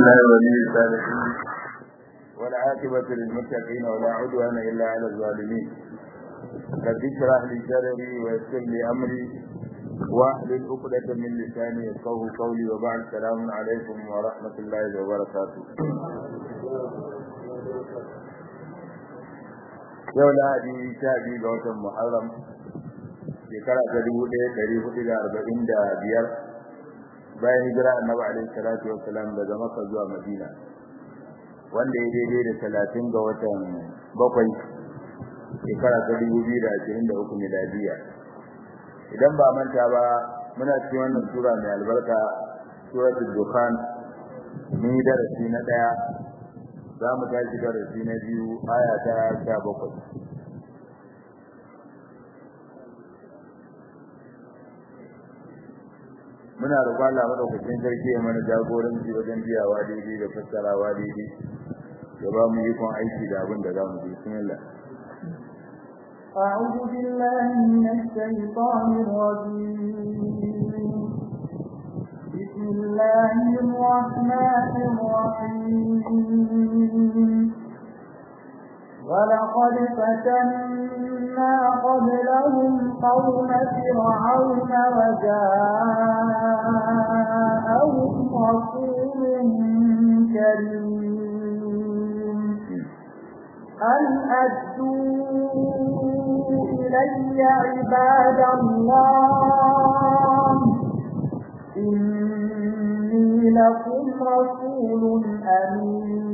الله ولي الصالحين والعاقبة للمتقين ولا عدوان إلا على الظالمين رب اشرح لي صدري ويسر لي أمري واحلل عقدة من لساني يفقهوا قولي وبعد السلام عليكم ورحمة الله وبركاته yau lahadi sha biyu ga watan muharram shekara ta dubu ɗaya ɗari hudu da arba'in da biyar bayan hijira annabi alaihi salatu wassalam daga makka zuwa madina wanda ya daidai da talatin ga watan bakwai shekara ta dubu biyu da ashirin da uku miladiya idan ba manta ba muna cikin wannan sura mai albarka suratul dukhan mun yi darasi na ɗaya za mu tashi darasi na biyu aya ta sha bakwai muna roƙon Allah madaukakin sarki ya mana jagoranci wajen biyawa daidai da fassarawa daidai ya ba mu yi kon aiki da abin da za mu yi bismillah أعوذ بالله من الشيطان الرجيم بسم الله الرحمن الرحيم ولقد فتنا قبلهم قوم فرعون وجاءهم رسول كريم أن أدوا إلي عباد الله إني لكم رسول أمين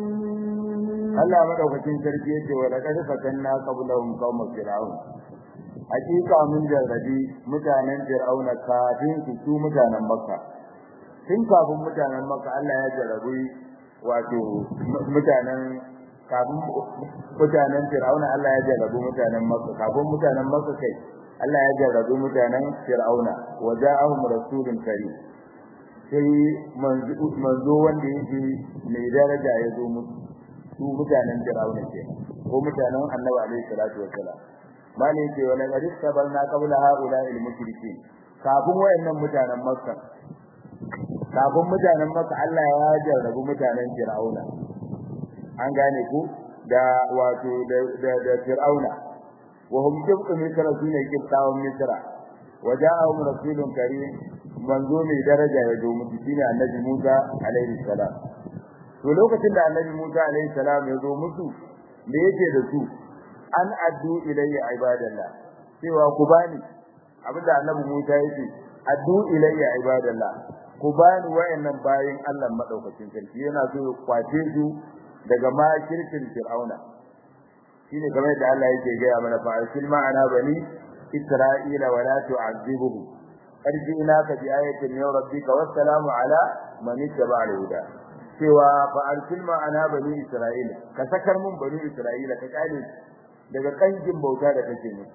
Allah madaukakin sarki yake wa laqad fatanna qablahum qaum fir'aun hakika mun jarrabi mutanen fir'auna kafin su su mutanen makka tun kafin mutanen makka Allah ya jarrabi wato mutanen kafin mutanen fir'auna Allah ya jarrabi mutanen makka kafin mutanen makka kai Allah ya jarrabi mutanen fir'auna wa ja'ahum rasulun karim sai manzo wanda yake mai daraja ya zo musu su mutanen Fir'auna ke ko mutanen Annabi alaihi salatu wassalam malai ce wala qad sabalna qabla haula al mushrikeen kafin wayannan mutanen Makka kafin mutanen Makka Allah ya jarrabu mutanen Fir'auna an gane ku da wato da da Fir'auna wa hum jibtu misra sune kibtawan misra waja'ahum rasulun karim manzo mai daraja ya zo mutu shine Annabi Musa alaihi salam to lokacin da annabi Musa alaihi salam ya zo musu me yake da su an addu ilayya ibadallah cewa ku bani abinda annabi Musa yake addu ilayya ibadallah ku bani wayannan bayin Allah madaukakin sarki yana so ya kwace su daga makirkin fir'auna shine kamar da Allah yake gaya mana fa arsil ma'ana bani isra'ila wa la tu'azzibuhu arjina ka bi ayatin min rabbika wassalamu ala man ittaba'a al-huda cewa fa arsil ma'ana bani isra'ila ka sakar mun bani isra'ila ka kare daga kanjin bauta da kake ne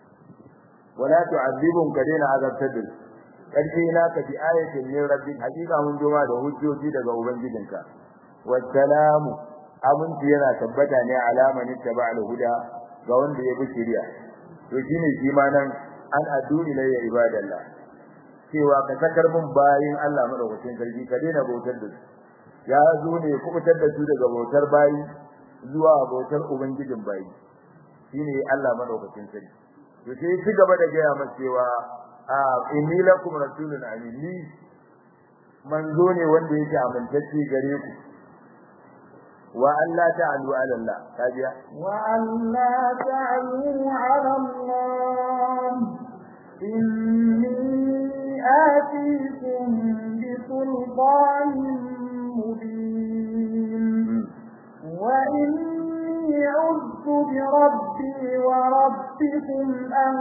wala tu'adhibum ka daina azabtar da karshe na ka bi ayatin min rabbik hakika mun joma da hujjoji daga ubangijinka wassalamu aminci yana tabbata ne alaman ittaba al-huda ga wanda ya bi shari'a to shine shi ma nan an addu ilayya ibadallah cewa ka sakar mun bayin Allah madaukakin sarki ka daina bautar da su ya zo ne kubutar da su daga bautar bayi zuwa bautar ubangijin bayi shine Allah madaukakin sarki to sai ci gaba da gaya masa cewa a inni lakum rasulun amin ni manzo ne wanda yake amintacce gare ku wa Allah ta'alu ala Allah kajiya wa alla ta'alu ala Allah inni atikum bi sultanin مبين وإني عذت بربي وربكم أن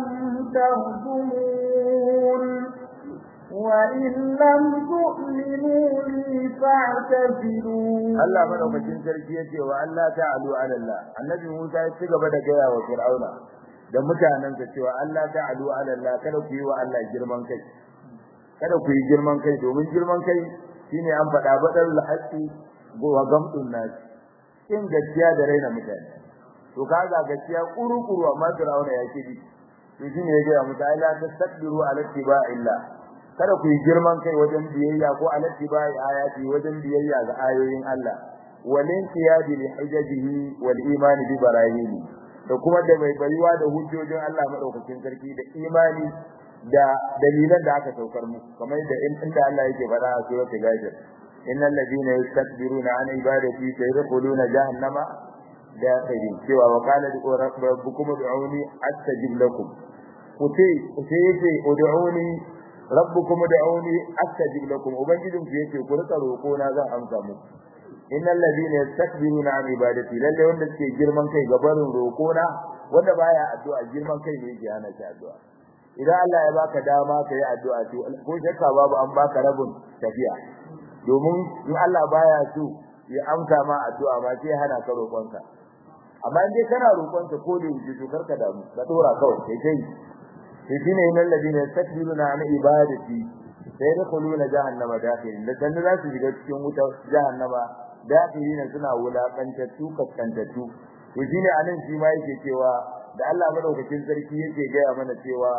تهزمون وإن لم تؤمنوا لي فاعتزلون الله مدوكين sarki yace wa Allah ta'alu ala Allah annabi Musa ya ci gaba da gaya wa Fir'auna da mutanansa cewa Allah ta'alu ala Allah kada ku yi wa Allah girman kai kada ku yi girman kai domin girman kai shine an faɗa badal haqqi wa gamdun nas in gaskiya da raina mutane to kaga gaskiya kuru-kuru amma Fir'auna ya kidi to shine ya ga mutane la tastakbiru ala tiba'illah kada ku yi girman kai wajen biyayya ko alati bai ayati wajen biyayya ga ayoyin Allah walin qiyadi li hujjajihi wal imani bi barahini da kuma da mai bayuwa da hujjojin Allah madaukakin sarki da imani da dalilan da aka saukar mu kamar da inda Allah yake faɗa a suratul ghafir innal ladina yastakbiruna an ibadati sayadkhuluna jahannama dakhirin cewa wa qala rabbukum ud'uni astajib lakum kuce kuce yake ud'uni rabbukum ud'uni astajib lakum ubangijin ku yake ku rika roko na zan amsa muku innal ladina yastakbiruna an ibadati lalle wanda suke girman kai ga barin roko na wanda baya addu'a girman kai ne yake hana shi addu'a idan Allah ya baka dama kai addu'a to ko shakka babu an baka rabin tafiya domin in Allah baya so ya amsa ma addu'a ba sai hana ka roƙonka amma in dai kana roƙonka ko da wuce to karka damu ka dora kawai kai kai to shine innal ladina yastakbiruna an ibadati sai da kuluna jahannama dakhirin da dan za su shiga cikin wuta jahannama dakhirin suna wulakantattu kaskantattu to shine anan shi ma yake cewa da Allah madaukakin sarki yake gaya mana cewa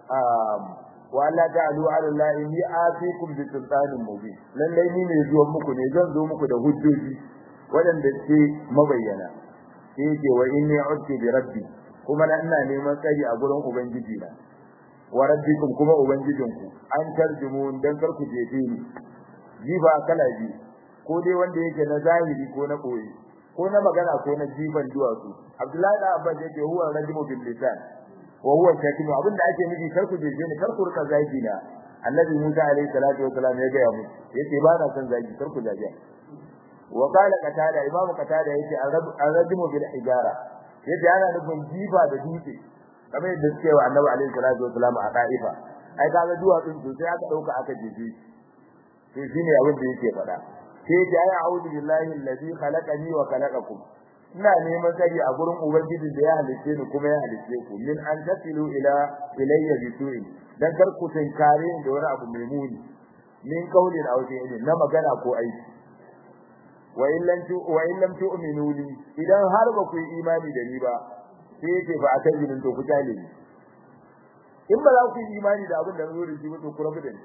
wa la ta'alu 'ala Allah inni atikum bi sultanin mubin lalle ni ne zuwan muku ne zan zo muku da hujjoji wadanda ke mabayyana sai yake wa inni a'udhu bi rabbi kuma na ina neman tsari a gurin ubangiji na wa rabbikum kuma ubangijinku an tarjumu dan kar ku jefe ni jifa kala bi ko dai wanda yake na zahiri ko na koyi ko na magana ko na jifan duwatsu Abdullahi da Abbas yake huwa rajimu bil lisan wa huwa shatimu abinda ake nufi kar ku jeje ni kar ku rika zagi na Annabi Musa alaihi salatu wasalam ya gaya mu yace ba na son zagi kar ku zage wa qala qatada imam qatada yace ar-rajimu bil hijara yace ana nufin jifa da dutse kamar yadda suke wa Annabi alaihi salatu wasalam a Taifa ai kaga duwatsun to sai aka dauka aka jeje to shine abin da yake faɗa sai ya yi a'udhu billahi allazi khalaqani wa khalaqakum ina neman tsari a gurin ubangiji da ya halice ni kuma ya halice ku min an tasilu ila ilayya bi su'in dan kar ku tinkare da wani abu mai muni min qaulin aw fi'lin na magana ko aiki wa in lam tu wa in lam tu'minu li idan har ba ku yi imani da ni ba sai yake ba akan jinin to ku tale ni in ba za ku yi imani da abin da zo da shi ba to ku rabu da ni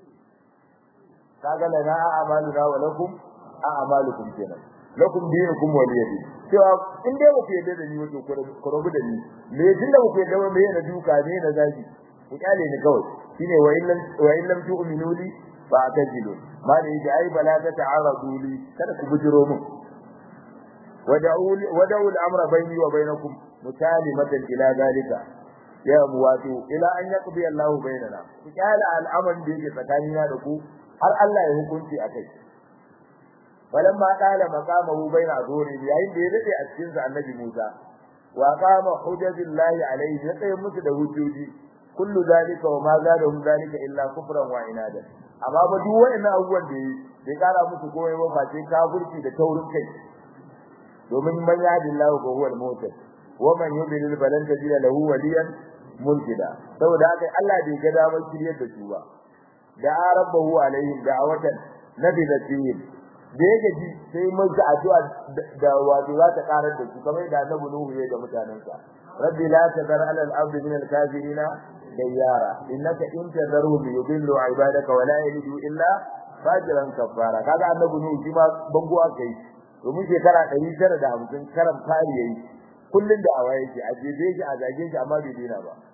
kaga lana a'maluna wa lakum a'malukum kenan lakum dinukum waliyadi cewa in dai baku yadda da ni wato ku rabu da ni me tunda baku yadda ba me na duka ne na zagi ku kyale ni kawai shine wa illam wa illam tu'minu li fa atajilu ma da yake ai bala ta ta'aradu li kada ku bujiro mun wada'u wada'u al-amra bayni wa bainakum mutalimatan ila dalika ya muwatu ila an yaqdi Allahu bainana ku kyale al'amarin da yake tsakanina da ku har Allah ya hukunci akai walamma qala maqamahu baina azuri yayin da ya dade a cikin annabi Musa wa qama hujjatullahi alayhi ya tsaye musu da hujjoji kullu zalika wa ma zadahum zalika illa kufran wa inada amma ba duk wayannan abubuwan da bai kara musu komai ba face kafirci da taurin kai domin man yahdillahu fa huwa al-muhtad wa man yudlil falan tajida lahu waliyan mulkida saboda haka Allah bai ga damar shiryar da su ba da rabbahu alaihim da'awatan nabilatihim da yake ji sai mun ga addu'a da wato za ta karar da su kamar da Annabi Nuhu ya ga mutanensa rabbi la tadar ala al-ardi min al-kafirina dayyara innaka in tadarhum yudillu ibadaka wa la yalidu illa fajiran kafara kaga Annabi Nuhu shi ma bango aka yi domin shekara 950 karam fari yayi kullun da awaye yake a jebe shi a zage shi amma bai dena ba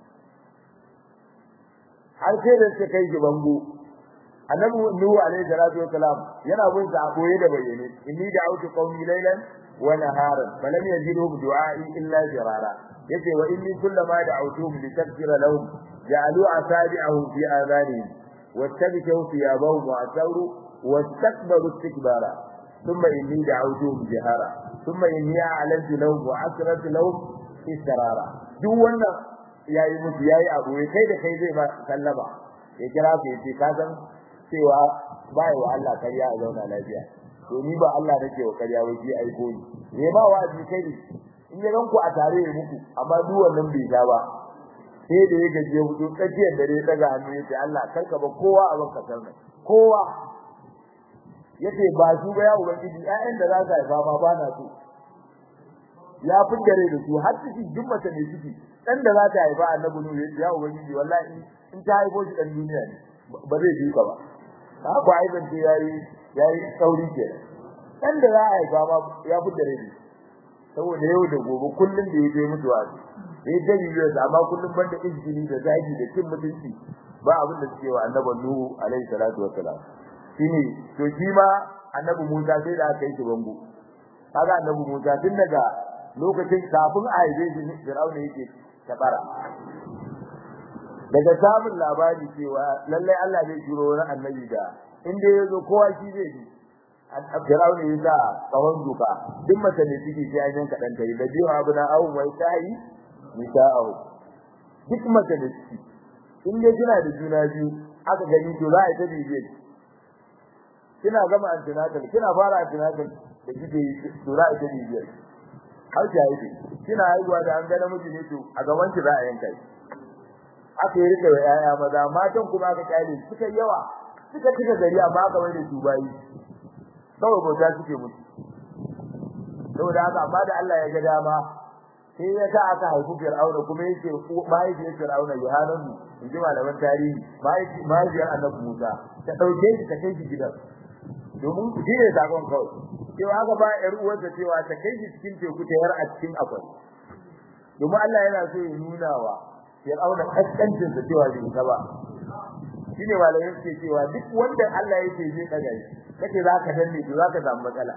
har sai da suka kai shi bango annabi nuhu alaihi salatu wasalam yana bin sa a koye da bayyane inni da'awtu qaumi laylan wa naharan falam yazidhum du'a'i illa jirara yace wa inni kullama da'awtuhum litaghfira lahum ja'alu asabi'ahum fi adhanihim wattabatu thiyabahum wa asawru wastakbaru istikbara thumma inni da'awtuhum jihara thumma inni a'lantu lahum wa asrartu lahum israra duk wannan yayi musu yayi abu kai da kai zai ba sallama ya kira ku yace ka san cewa bai wa Allah kariya a zauna lafiya to ni ba Allah nake wa kariya wai shi aiko ni me ba wa ji kai in ya ranku a tare da muku amma duk wannan bai ta ba sai da ya gaje hudu tsakiyar dare daga hannu yace Allah karka ba kowa a banka sarna kowa yace ba su ba ya ubangiji ƴaƴan da za ka haifa ma ba na so ya fidare da su har ciki duk mace ne ciki dan da za ta haifa annabi nuhu yace ya ubangiji wallahi in ta haifo shi dan duniya ne ba zai ji ka ba haka ai ban ce yayi yayi sauri ke dan da za a yi ba ya fitar da saboda yau da gobe kullun da yaje mutuwa eh da biyo da amma kullun banda injini da zagi da cin mutunci ba abin da suke wa annabi nuhu alaihi salatu wassalam shine to shi ma annabi Musa sai da aka yi shi bango kaga annabi Musa tun daga lokacin kafin a haife shi Fir'auna yake tabara daga samun labari cewa lalle Allah zai jiro wani annabi da inda yazo kowa shi zai ji Fir'auna ya sa tsawon duka duk mace ne ciki sai an yanka dan tare da biyu abu na awu mai tayi nisa'u duk mace ne ciki in dai kina da juna biyu aka gani to za a yi ta bibiyar kina gama antinatal kina fara antinatal da kike to za a yi ta bibiyar har ta yi kina haihuwa da an ga namiji ne to a gaban ki za a yanka shi aka yi rike wa yaya maza matan kuma aka kyale suka yawa suka cika gari amma aka mai da su bayi kawai bauta suke mutu saboda haka amma da Allah ya ga dama sai ya sa aka haifu Fir'auna kuma yake mahaifiyar Fir'auna Yohananu in ji malaman tarihi mahaifiyar Annabi Musa ta dauke shi ta kai shi gidan domin shi ne sakon kawai cewa haka ba ƴar uwarsa cewa ta kai shi cikin teku ta yar a cikin akwai domin Allah yana so ya nuna wa Fir'auna kaskancin sa cewa bai ta ba shine malamin suke cewa duk wanda Allah yake zai daga shi kace zaka danne to zaka samu matsala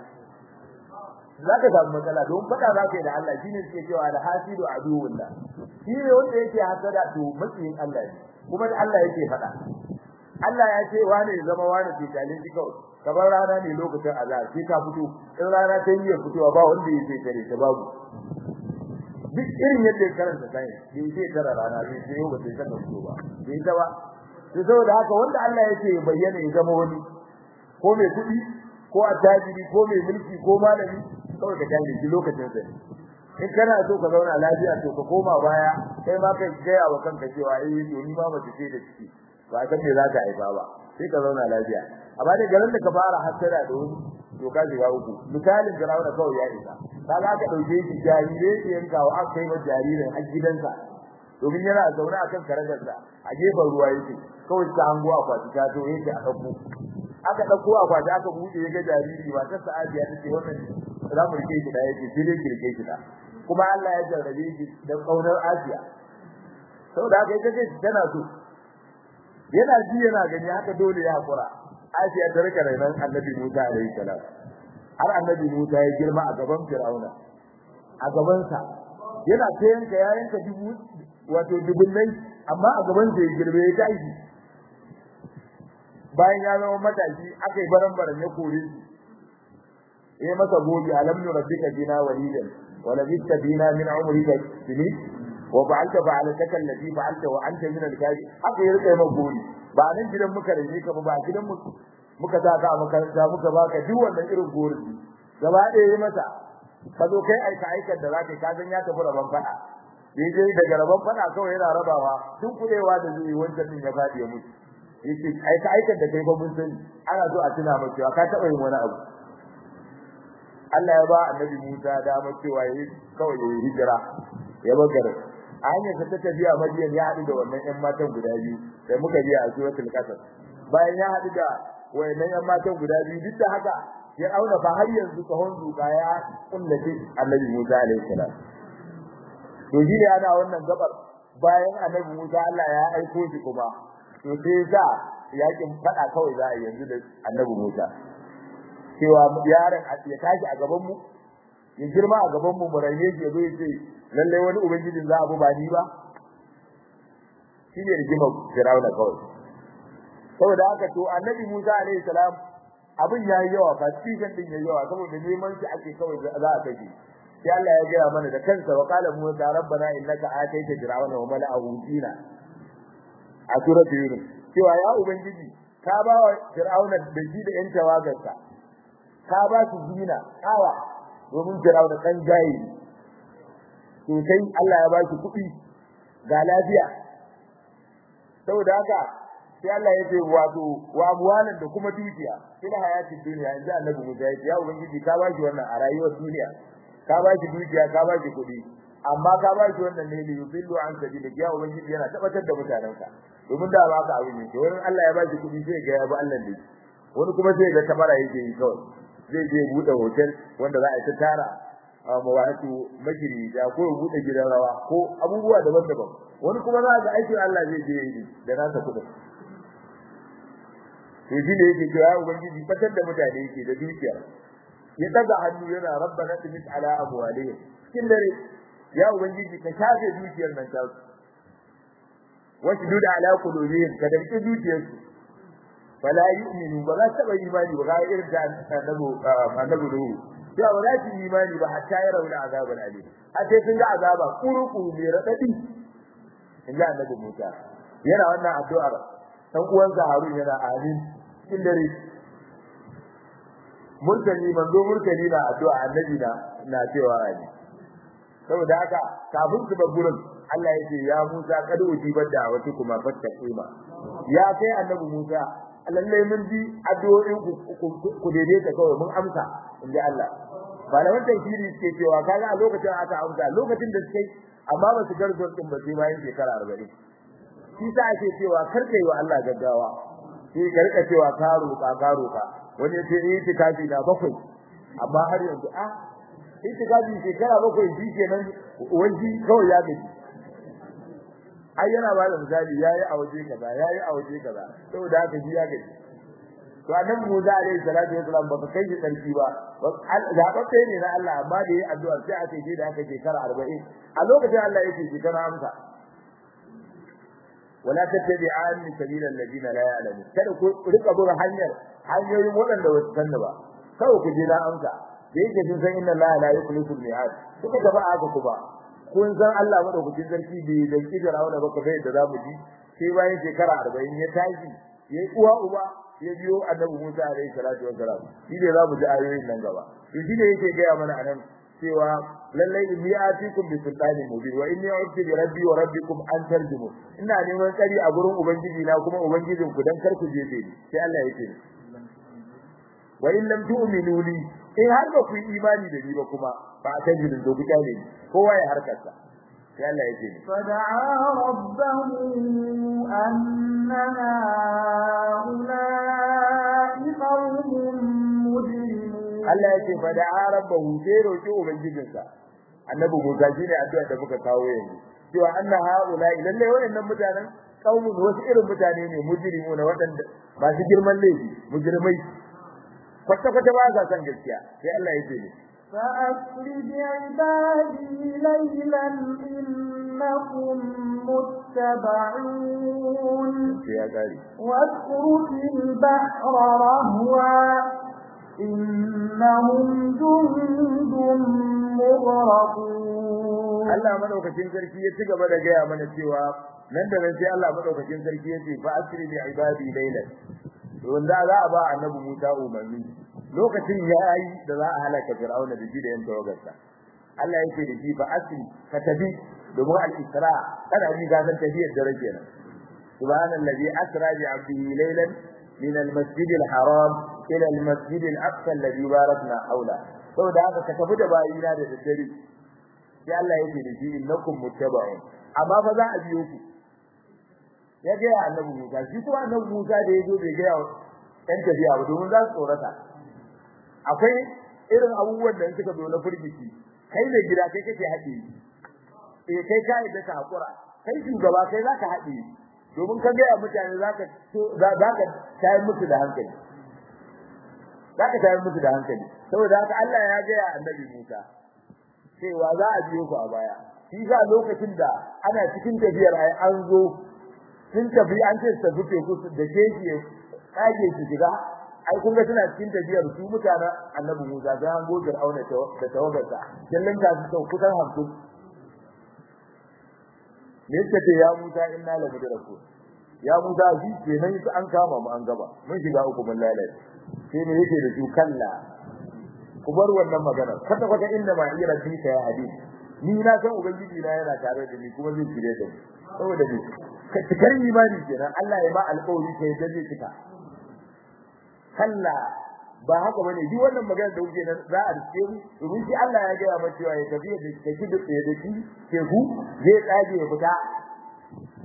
zaka samu matsala don fada zaka yi da Allah shine suke cewa al hasidu aduwullah shi ne wanda yake hasada to makiyin Allah ne kuma da Allah yake fada Allah ya ce wani ya zama wani ke kalin shi kawai kamar rana ne lokacin azhar sai ka fito in rana ta yi fitowa ba wanda yake tare ta babu duk irin yadda ya karanta sai bai sai tara rana bai sai yau ba sai ta fito ba bai ta ba sai saboda haka wanda Allah yake bayyana ya zama wani ko mai kuɗi ko attajiri ko mai mulki ko malami kawai ka gane shi lokacin sa in kana so ka zauna lafiya to ka koma baya kai ma kai gaya wa kanka cewa eh to ni ma mace ce da ciki ba san me za ka haifa ba sai ka zauna lafiya amma da garin da ka fara hasara da wani to ka shiga uku misalin Fir'auna kawai ya isa ka za ka dauke shi jarire ke yanka wa aka kai wa jaririn a gidansa domin yana zaune akan karagarsa a gefen ruwa yake kawai ta hango akwati ta to yake a dauko aka dauko akwati aka buɗe ya ga jariri ba ta sa'adiya take wannan za mu rike shi da yake sai dai kirke shi da kuma Allah ya jarrabe shi da kaunar Asiya saboda haka ita ce tana so yana ji yana gani haka dole ya hakura Asiya ta rika rainan Annabi Musa alaihi salam har Annabi Musa ya girma a gaban Fir'auna a gaban sa yana ta yanka ya yanka dubu wato dubunnai amma a gaban sa ya girbe ya tashi bayan ya zama matashi aka yi baran-baran ya kore shi eh masa gobe alam nurabbika bina walidan wa labista bina min umrika sini wa fa'alta fa'alataka allati fa'alta wa anta min al-kafi haka ya rike maka gobe ba nan gidan muka rage ka ba gidan mu muka sa ka a makaranta muka baka duk wannan irin gori gaba ɗaya yi masa ka zo kai aika aikar da zaka ka san ya tafi rabon fada daidai daga rabon fada kawai yana rabawa duk kudewa da zai wancan din ya fadi ya mutu yace aika aikar da kai ba mun sani ana so a tuna maka cewa ka taba yin wani abu Allah ya ba annabi Musa damar cewa yayi kawai yayi hijira ya bagar a hanyar ta tafiya Madiyan ya haɗu da wannan ƴan matan guda biyu da muka biya a suratul qasas bayan ya haɗu da wayannan ƴan matan guda biyu duk da haka ya auna fa har yanzu kahon duka ya kullace annabi Musa alaihi salam to shi ne ana wannan gabar bayan annabi Musa Allah ya aiko shi kuma to sai za yakin fada kawai za a yanzu da annabi Musa cewa yaron ya tashi a gaban mu ya girma a gaban mu murane shi yazo yace lalle wani ubangijin za a bu ba ni ba shine rigima Firauna kawai saboda haka to annabi Musa alaihi salam abin yayi yawa fa cikin din yayi yawa saboda neman shi ake kawai za a kai sai Allah ya gaya mana da kansa wa qala Musa rabbana innaka ataita fir'auna wa mala'ahu dina a suratul yunus cewa ya ubangiji ka ba wa fir'auna da shi da yan tawagarsa ka ba su zina kawa domin fir'auna kan jayi to sai Allah ya ba shi kuɗi ga lafiya saboda haka sai Allah ya ce wato wa amwalan da kuma dukiya fil hayati dunya yanzu annabi Musa ya ce ya ubangiji ka ba shi wannan a rayuwar duniya ka ba shi dukiya ka ba shi kuɗi amma ka ba shi wannan ne li yubillu an sabili ya ubangiji yana tabbatar da mutanenka domin da ba ka abin yake wani Allah ya ba shi kuɗi sai ga ya bi Allah ne wani kuma sai ga tabara yake yi kawai zai je buɗe hotel wanda za a yi ta tara a mawatu magiri da ko ya buɗe gidan rawa ko abubuwa daban-daban wani kuma za ga aikin Allah zai je yi da nasa kuɗin to shi ne yake cewa ubangiji fatar da mutane yake da dukiya ya daga hannu yana rabbana tumis ala amwalihim cikin dare ya ubangiji ka shafe dukiyar nan ta wasu duda ala qulubihim ka danke dukiyarsu fala yu'minu ba za ta yi imani ba ga irin da annabi annabi ruhu ya ba za su yi imani ba hatta ya rauna azabul alim a sai sun ga azaba kuruku mai radadi in ga annabi Musa yana wannan addu'ar dan uwansa Harun yana amin cikin dare murtani manzo murtani na addu'a annabi na na cewa amin saboda haka kafin su bar gurin Allah ya ce ya Musa kada ujibar da wata kuma fatta kima ya kai annabi Musa lallai mun ji addu'o'in ku ku daidaita kawai mun amsa inda Allah malaman tafsiri suke cewa kaga a lokacin aka amsa lokacin da suke amma ba su garzo din ba sai bayan shekara 40 shi sa ake cewa kar kai wa Allah gaggawa shi ka rika cewa ka roƙa ka roƙa wani ya ce itikafi na bakwai amma har yanzu a itikafi shekara bakwai shi kenan wani kawai ya gaji ai yana ba da misali yayi a waje kaza yayi a waje kaza saboda haka shi ya gaji to annabi Musa alaihi salatu wasalam ba kai shi sarki ba zababbe ne na Allah amma da yayi addu'a sai aka je da aka shekara 40 a lokacin Allah yake shekara amsa wala tattabi'an sabila alladina la ya'lamun kada ku rika bin hanyar hanyoyin waɗanda ba su sanna ba kawai ku je na amsa da yake sun san inna Allah la yukhlifu al-mi'ad kuka gaba aka ku ba kun san Allah madaukakin sarki bai da kidara wanda baka bai da zamu ji sai bayan shekara 40 ya tashi yayi uwa uba ya biyo annabi Musa alaihi salatu wassalam shi ne zamu ji ayoyin nan gaba to shi ne yake ga mana anan cewa lallai inni atikum bi sultanin mubin wa inni a'udhu bi rabbi wa rabbikum an tarjumu ina neman tsari a gurin ubangiji na kuma ubangijin ku dan kar ku je ni sai Allah yake ni wa in lam tu'minu li in har ba ku yi imani da ni ba kuma ba ta jirin do ku kyale ni kowa ya harkarsa sai Allah yake ni فدعا ربه أن هؤلاء قوم مجرمون Allah yake fa da'a rabbahu sai roki ubangijinsa annabi Musa shine addu'a da muka kawo yanzu cewa anna haula lalle wayannan mutanen kaumun wasu irin mutane ne mujrimu na wadanda masu girman laifi mujrimai kwata kwata ba sa san gaskiya sai Allah yake ne فأسر بعبادي ليلا إنكم متبعون sai ya gari واترك البحر رهوا إنهم جند مغرقون Allah madaukakin sarki ya ci gaba da gaya mana cewa nan da nan sai Allah madaukakin sarki ya ce fa asri bi ibadi laylan wanda za a ba annabi Musa umarni lokacin ya yi da za a halaka Fir'auna da shi da yan tawagarsa Allah yake da shi fa asri ka tabi domin al-isra kada ni ga san tafiyar dare kenan subhanallazi asra bi 'abdihi laylan min al-masjid al-haram ila al-masjid al-aqsa alladhi barakna hawla saboda haka ka tafi da bayina da daddare sai Allah yake da shi innakum muttaba'un amma fa za a biyo ku ya ga annabi Musa shi kuma annabi Musa da yazo bai ga ɗan tafiya ba domin za su tsorata akwai irin abubuwan da suka zo na furgici kai ne gida kai kake haɗe eh kai kai da ka hakura kai shugaba kai zaka haɗe domin ka ga mutane zaka zaka tayar musu da hankali zaka tayar musu da hankali saboda haka Allah ya ga annabi Musa cewa za a biyo ku a baya shi za lokacin da ana cikin tafiyar ai an zo sun tafi an ce su tafi teku da keji kage su shiga ai kun ga suna cikin tafiyar su mutanen annabi Musa sai an gogar auna da tawagarsa kallon ta su sau kusan hamsin me yake ce ya Musa inna la mudraku ya Musa shi ke nan su an kama mu an gaba mun shiga uku mun lalace sai me yake da su kalla ku bar wannan magana kwata kwata inda ma ira dinka ya hadisi ni na san ubangiji na yana tare da ni kuma zai kire da ni saboda ni ka cikar imani kenan Allah ya ba alƙawari kai da zai cika kalla ba haka bane duk wannan magana da kuke nan za a rike mu domin shi Allah ya gaya maka cewa ya tafi da take da tsaye da shi ke ku zai tsage ya fita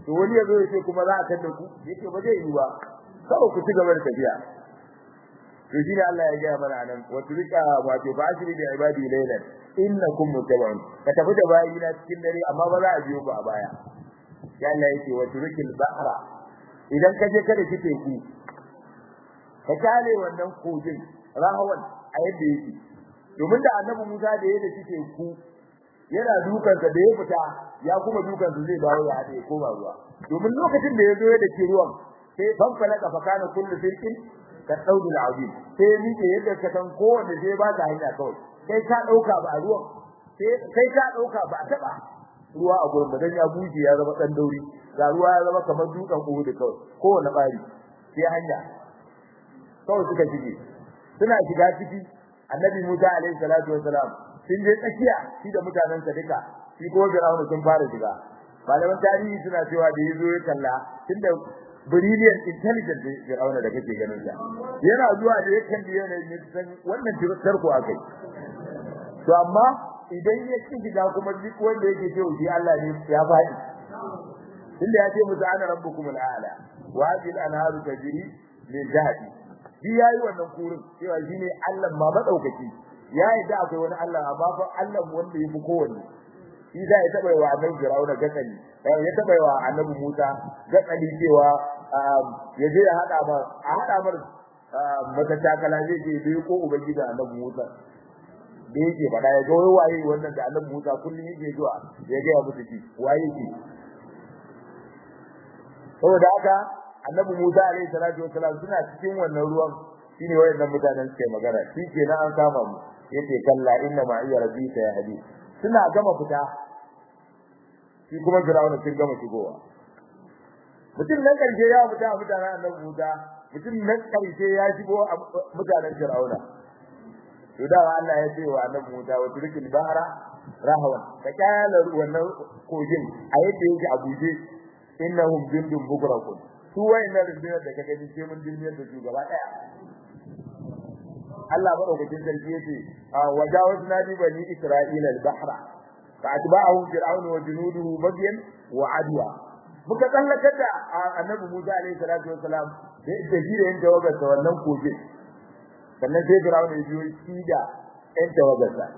to wani ya zo ya ce kuma za a tada ku yake ba zai yi ba kawai ku ci gaba da tafiya to shine Allah ya gaya mana nan wa turika wato ba ashiri da ibadi laylan innakum mutabun ka tafi da bayi na cikin dare amma ba za a biyo ku a baya ya Allah yake wa turikil bahra idan ka je kada kike ku ka kale wannan kogin rahawan a yadda yake domin da annabi Musa da yadda kike ku yana dukan da ya fita ya kuma dukan zai dawo ya hade koma ruwa domin lokacin da ya zo da ke ruwan sai fanfala ka fakana kullu firqin ka daudi al'azim sai ni ke yadda ka san kowanne sai ba ta hanya kawai kai ka dauka ba a ruwan sai kai ka dauka ba a taba ruwa a gurin dan ya buje ya zama dan dauri ga ruwa ya zama kamar dukan uhud kawai kowanne bari sai hanya kawai suka shige suna shiga ciki annabi Musa alaihi salatu wassalam sun je tsakiya shi da mutanen sa duka shi ko Fir'auna sun fara shiga malaman tarihi suna cewa da yazo ya kalla tunda brilliant intelligent Fir'auna da kake ganin sa yana zuwa da ya kalli yana yin san wannan tarko akai to amma idan ya ci shiga kuma duk wanda yake cewa shi Allah ne ya faɗi tunda ya ce musu ana rabbukum al'ala wa hadhihi al-anharu tajri min jahdi shi yayi wannan kurin cewa shine Allah ma madaukaki ya yadda akwai wani Allah amma fa Allah wanda yafi kowanne shi da ya taba wa annabi Fir'auna gatsali ya taba wa annabi Musa gatsali cewa ya je ya hada ma a hada mar mata takala zai je bai ko ubangiji annabi Musa da yake fada ya ga waye wannan da annabi Musa kullun yake zuwa ya ga ya musu shi waye shi saboda haka annabi Musa alaihi salatu wasalam suna cikin wannan ruwan shine wayannan mutanen suke magana shi kenan an kama mu yace kalla inna ma iya rabbika ya hadi suna gama fita shi kuma Fir'auna sun gama shigowa mutum nan karshe ya fita mutanen annabi Musa mutum nan karshe ya shigo mutanen Fir'auna to da Allah ya ce wa annabi Musa wa turkil bahra rahawan ka kyala wannan kogin a yadda yake a buje innahum jundun bukrakun su wayannan rundunar da kaga ni sai mun duniyar da su gaba daya Allah madaukakin sarki yace wajawazna bi bani isra'ila al-bahra fa atba'ahu fir'aun wa junuduhu bagyan wa adwa muka tsallakar da annabi Musa alaihi salatu wassalam da shi da yan tawagar sa wannan kogin sannan sai fir'aun ya biyo shi da yan tawagar sa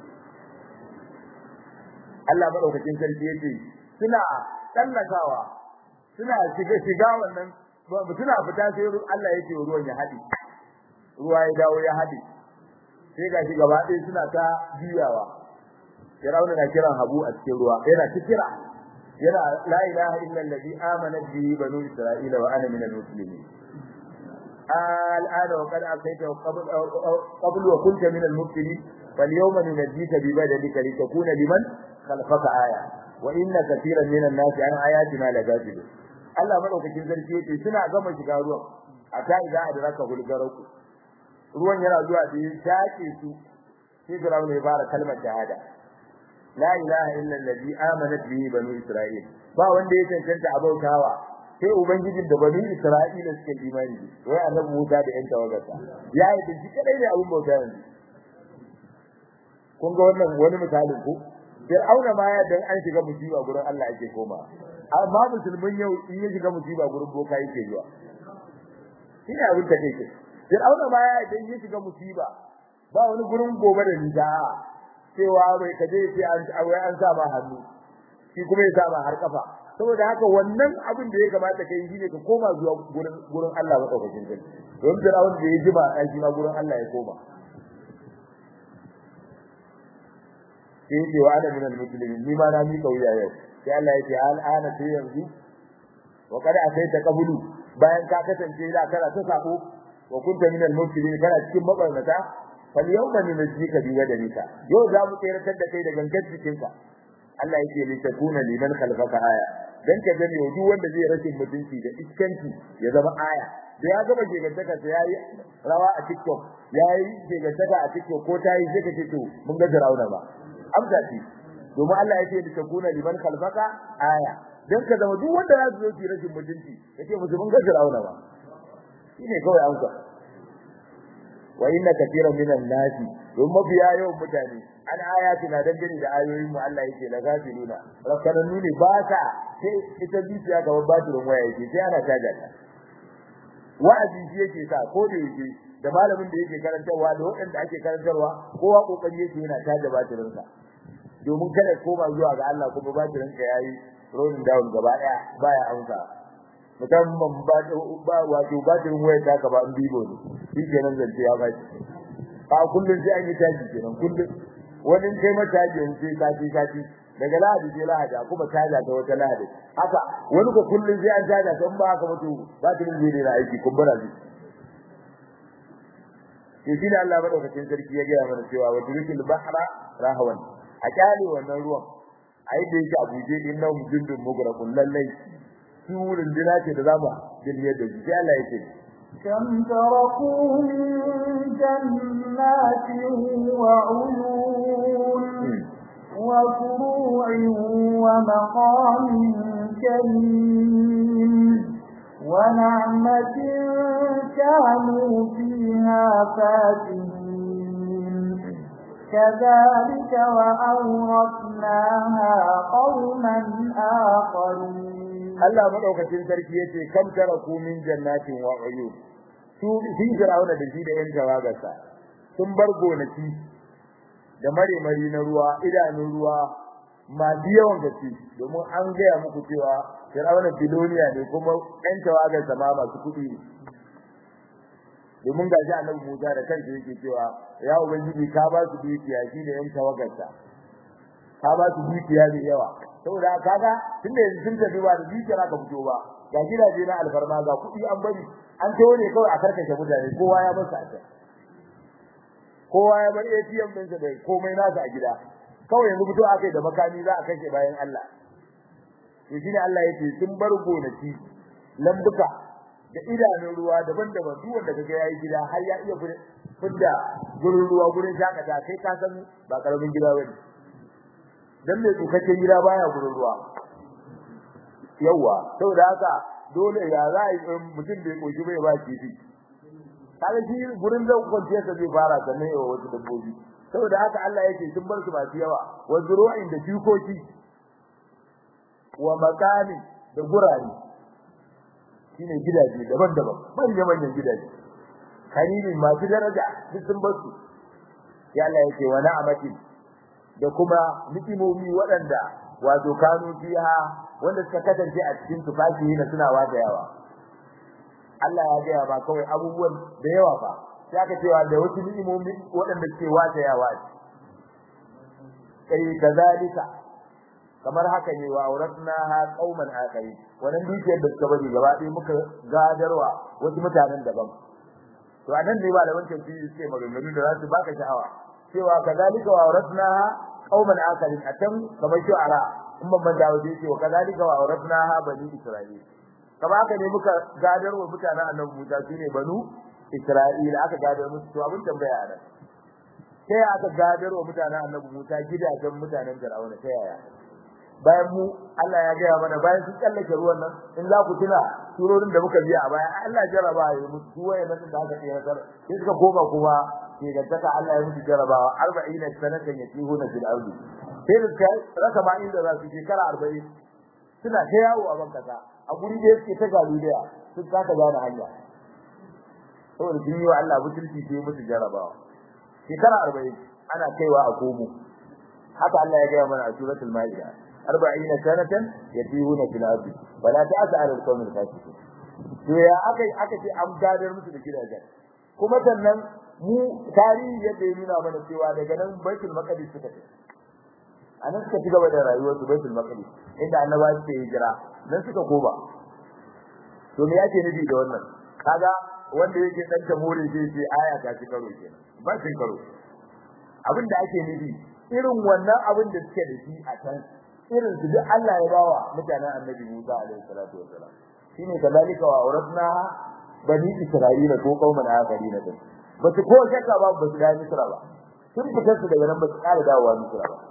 Allah madaukakin sarki yace suna tsallakawa suna shiga shiga wannan suna fita sai Allah yake ruwan ya hadi ruwa ya dawo ya hadi sai ga shi gaba ɗaya suna ta biyawa Fir'auna na kiran Habu a cikin ruwa yana ta kira yana la ilaha illa allazi amana bihi banu isra'ila wa ana minal muslimin الآن وقد أتيت قبل قبل وكنت من المبتلين فاليوم ننجيك ببدنك لتكون لمن خلفك آية وإن كثيرا من الناس عن آياتنا لغافلون Allah madaukakin sarki yace suna gama shiga ruwan a ta idan adraka gulgaraku ruwan yana zuwa da ya take su sai Fir'aun ya fara kalmar shahada la ilaha illa allazi amanat bihi banu isra'il ba wanda ya cancanta abautawa sai ubangijin da banu isra'ila suke imani wai annabi Musa da yan tawagarsa ya yi da shi kadai ne abun bauta yanzu kun ga wannan wani misalin ku Fir'auna ma ya dan an shiga musiba gurin Allah ake koma amma musulmin yau in ya shiga musiba gurin boka yake zuwa ina abin da kake Fir'auna ma ya dan ya shiga musiba ba wani gurin gobe da nida cewa bai kaje sai an wai an sa ma hannu shi kuma ya sa ma har kafa saboda haka wannan abin da ya kamata kai shine ka koma zuwa gurin gurin Allah madaukakin sarki don Fir'auna da ya ji ba dan shi ma gurin Allah ya koma sai ce wa ana minal muslimin ni ma na mi kauya yau sai Allah yake al'ana sai yanzu wa kada akai ta kabulu bayan ka kasance da kana ta sako wa kunta minal muslimin kana cikin mabarnata fal yawma nunjika bi wadanika yau za mu tsayar da kai da gangan jikinka Allah yake li takuna liman khalfaka aya dan ka gani duk wanda zai rashin mutunci da iskanci ya zama aya da ya gaba gegantaka sai yayi rawa a TikTok yayi gegantaka a TikTok ko tayi sai ka ce to mun ga Firauna ba amsa ce domin Allah ya ce da takuna liman khalfaka aya dan ka zama duk wanda ya zo ki rashin mutunci yace musu mun ga Firauna ba shine kawai amsa wa inna katiran minan nasi don mafiya yawan mutane an ayati na dangane da ayoyin mu Allah yake la gafiluna rakkananu ne ba ta sai ita zuciya ga batirin waya yake sai ana caja ta wa'azi shi yake sa ko da yake da malamin da yake karantarwa da waɗanda ake karantarwa kowa kokari yake yana caja batirin sa domin kada koma zuwa ga Allah kuma batirin ka yayi rolling down gaba daya baya amsa musamman ba ba wato batirin waya ta ka ba in bibo ne shi kenan zance ya baci a kullun sai an yi taji kenan kullun wani kai mata taji sai sati sati daga lahadi sai lahadi kuma taja ta wata lahadi haka wani ko kullun sai an taja ta in ba haka mutu batirin zai da aiki kumbura zai sai shi da Allah madaukakin sarki ya gaya mana cewa wa turkil bahra rahawan a kyale wannan ruwan a yi da yake a buje innahum jundun mugraqun lallai su runduna ce da zamu dilmiyar da shi sai Allah ya ce كم تركوا من جنات وعيون وفروع ومقام كريم ونعمة كانوا فيها فاتحين كذلك وأورثناها قوما آخرين Allah madaukakin sarki yace kam taraku min jannatin wa uyun su sun jirauna da shi da yan tawagarsa sun bar gonaki da mare mari na ruwa idanun ruwa masu yawan gaske domin an gaya muku cewa Fir'auna biloniya ne kuma yan tawagarsa ma masu kuɗi ne domin ga shi annabi Musa da kansa yake cewa ya ubangiji ka ba su dukiya shi da yan tawagarsa ka ba su dukiya da yawa saboda kaga tunda yanzu sun tafi ba da dukiya ka fito ba ga gidaje na alfarma ga kuɗi an bari an tawo ne kawai a karkashe mutane kowa ya bar sa a can kowa ya bar ATM ɗinsa da komai nasa a gida kawai yanzu fito akai da makami za a kashe bayan Allah to shine Allah yake sun bar gonaki lambuka da idanun ruwa daban-daban duk wanda kaga yayi gida har ya iya fidda gurin ruwa gurin shakata kai ka san ba karamin gida bane dan mai tsukakken gida baya gurin ruwa yawa saboda haka dole ya za a mutum bai koshi bai ba kifi kaga shi gurin da kwanciya sa zai fara sannan yawa wasu dabbobi saboda haka Allah yake sun bar su masu yawa wa zuru'in da shukoki wa makani da gurare shine gidaje daban-daban manyan manyan gidaje karimin masu daraja duk sun bar su ya Allah yake wa na'amatin da kuma nikimomi waɗanda wato kanu fiha wanda suka kasance a cikin tufafi na suna yawa. Allah ya gaya ba kawai abubuwan da yawa ba sai aka cewa da wasu ni'imomi waɗanda suke watayawa kai kazalika kamar haka ne wa auratnaha qauman akari wannan dukiyar da suka bari gaba ɗaya muka gadarwa wasu mutanen daban to anan ne malaman tafsiri suke maganganu da za su baka sha'awa cewa kazalika wa auratnaha qauman akari atan kamar shu'ara in ban manta waje ce wa kazalika wa auratnaha bani isra'il kamar haka ne muka gadarwa mutanen annabi Musa shine banu Isra'ila aka gadar musu to abin tambaya a nan sai aka gadarwa mutanen annabi Musa gidajen mutanen Fir'auna ta yaya bayan mu Allah ya gaya mana bayan sun tsallake ruwan nan in za ku tuna surorin da muka biya a baya Allah jaraba ya musu su waye nan da aka tsira sai suka koma kuma ke ga taka Allah ya musu jarabawa 40 sanatan yatihuna fil ardi sai da kai raka ma inda za su shekara 40 suna ta yawo a bankasa a guri da yake ta galuliya sun kaka gane hanya saboda sun yi wa Allah butulci sai musu jarabawa shekara 40 ana kaiwa a komo haka Allah ya gaya mana a suratul maida 40 sanatan yatihuna fil ardi wala ta'sa 'ala al-qawmil fasiqin to ya aka aka ce an gadar musu da gidajen kuma sannan mu tarihi yadda ya nuna mana cewa daga nan baitul maqdis suka ce anan suka ci gaba da rayuwar su baitul maqdis inda annabawa suke hijira nan suka koba to me yake nufi da wannan kaga wanda yake dan tamuri sai ce aya ta ci karo kenan ba cin karo abin da ake nufi irin wannan abin da suke da shi a can irin su duk Allah ya bawa mutanen annabi Musa alaihi salatu wassalam shine kadalika wa auratna bani isra'ila ko kauman akharina din ba su ko shakka ba ba su da misra ba sun fitar su daga nan ba su ƙara dawowa misra ba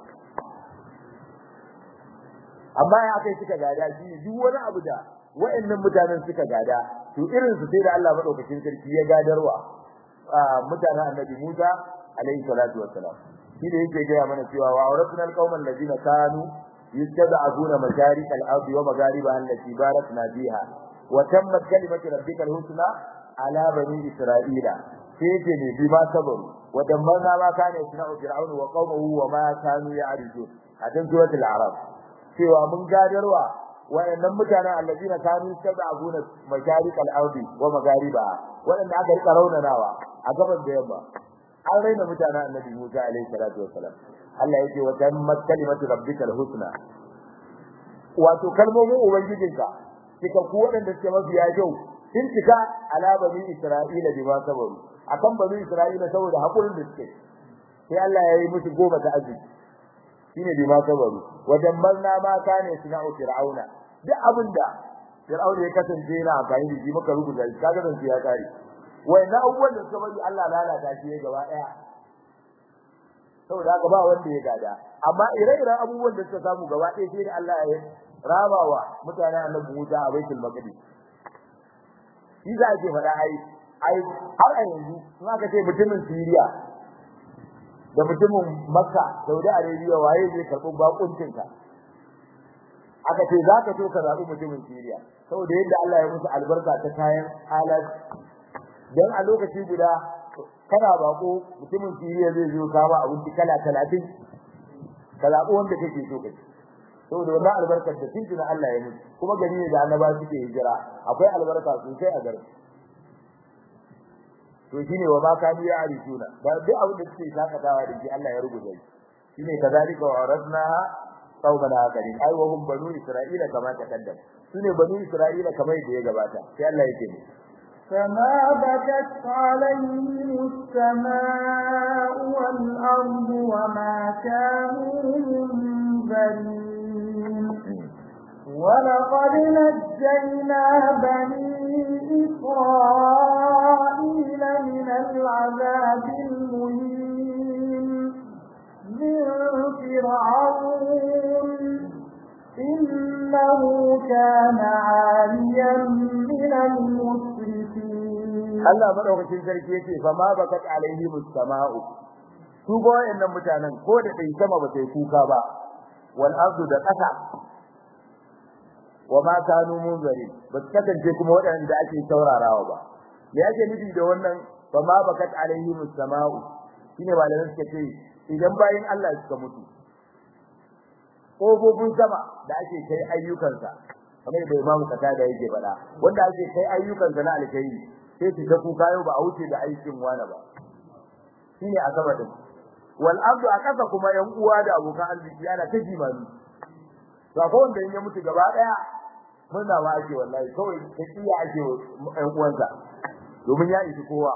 amma ya kai suka gada shi duk wani abu da wa'annan mutanen suka gada to irin su sai da Allah madaukakin sarki ya gadarwa mutanen annabi Musa alaihi salatu wassalam shi da yake gaya mana cewa wa auratuna alqauman ladina kanu yastad'abuna masharik al-ardi wa magharibaha allati barakna fiha wa tammat kalimatu rabbika al-husna ala bani isra'ila sai yake ne bi ma sabaru wa dammarna ma kana yasna'u fir'aun wa qaumuhu wa ma kanu ya'rujun a cikin suratul a'raf cewa mun gadarwa wayannan mutanen allazina kanu yastad'abuna masharik al-ardi wa magharibaha wadanda aka rika raunanawa a gaban da yamma an raina mutanen annabi Musa alaihi salatu wassalam Allah yake wa tammat kalimatu rabbikal husna wato kalmomin ubangijinka kika ku wadanda suke mafiya kyau sun cika ala bani isra'ila bi ma sabaru akan bani isra'ila saboda hakurin da suke sai Allah ya yi musu goma ta arziki shine bi ma sabaru wajen marna ma kane suna'u fir'auna duk abinda fir'auna ya kasance yana amfani da shi muka rubuta shi kaga dan ya kare na abubuwan da suka bari Allah lalata shi gaba daya saboda haka ba wanda ya gada amma ire-iren abubuwan da suka samu gaba daya sai da Allah ya rabawa mutane annabi Musa a Baitul Maqdis shi za ke faɗa ai ai har a yanzu in aka ce mutumin Syria da mutumin Makka Saudi Arabia waye zai karɓi bakuncin ka aka ce za ka so ka zaɓi mutumin Syria saboda yadda Allah ya musu albarka ta kayan alat dan a lokaci guda kana bako mutumin Siriya zai zo kama abinci kala 30 ka zabi wanda kake so kace saboda wannan albarkar da tinki na Allah ya yi kuma gari ne da annaba suke hijira akwai albarka sosai a garin to shine wa ma kanu ya arishuna da duk abin da suke sakatawa da shi Allah ya rubuta shi shine kazalika wa aradna qauman akharin ai wa hum banu isra'ila kama takaddam sune banu isra'ila kamar da ya gabata sai Allah yake ne فما بكت عليهم السماء والأرض وما كانوا منذرين ولقد نجينا بني إسرائيل من العذاب المهين من فرعون إنه كان عاليا من المسرفين Allah madaukakin sarki yace fa ma bakat alaihi mustama'u su go wayannan mutanen ko da dai sama ba sai kuka ba wal ardu da ƙasa wa ma kanu munzari ba su kasance kuma waɗanda ake saurarawa ba me yake nufi da wannan fa ma bakat alaihi mustama'u shine malamin suka ce idan bayin Allah suka mutu kofofin sama da ake kai ayyukansa kamar da imamu kata da yake faɗa wanda ake kai ayyukansa na alkhairi sai su ta kuka yau ba a wuce da aikin wani ba shine a sama din wal abdu a kasa kuma yan uwa da abokan arziki ana ta jimani to akwai wanda in ya mutu gaba daya murna ma ake wallahi kawai ta kiya ake yan uwansa domin ya isi kowa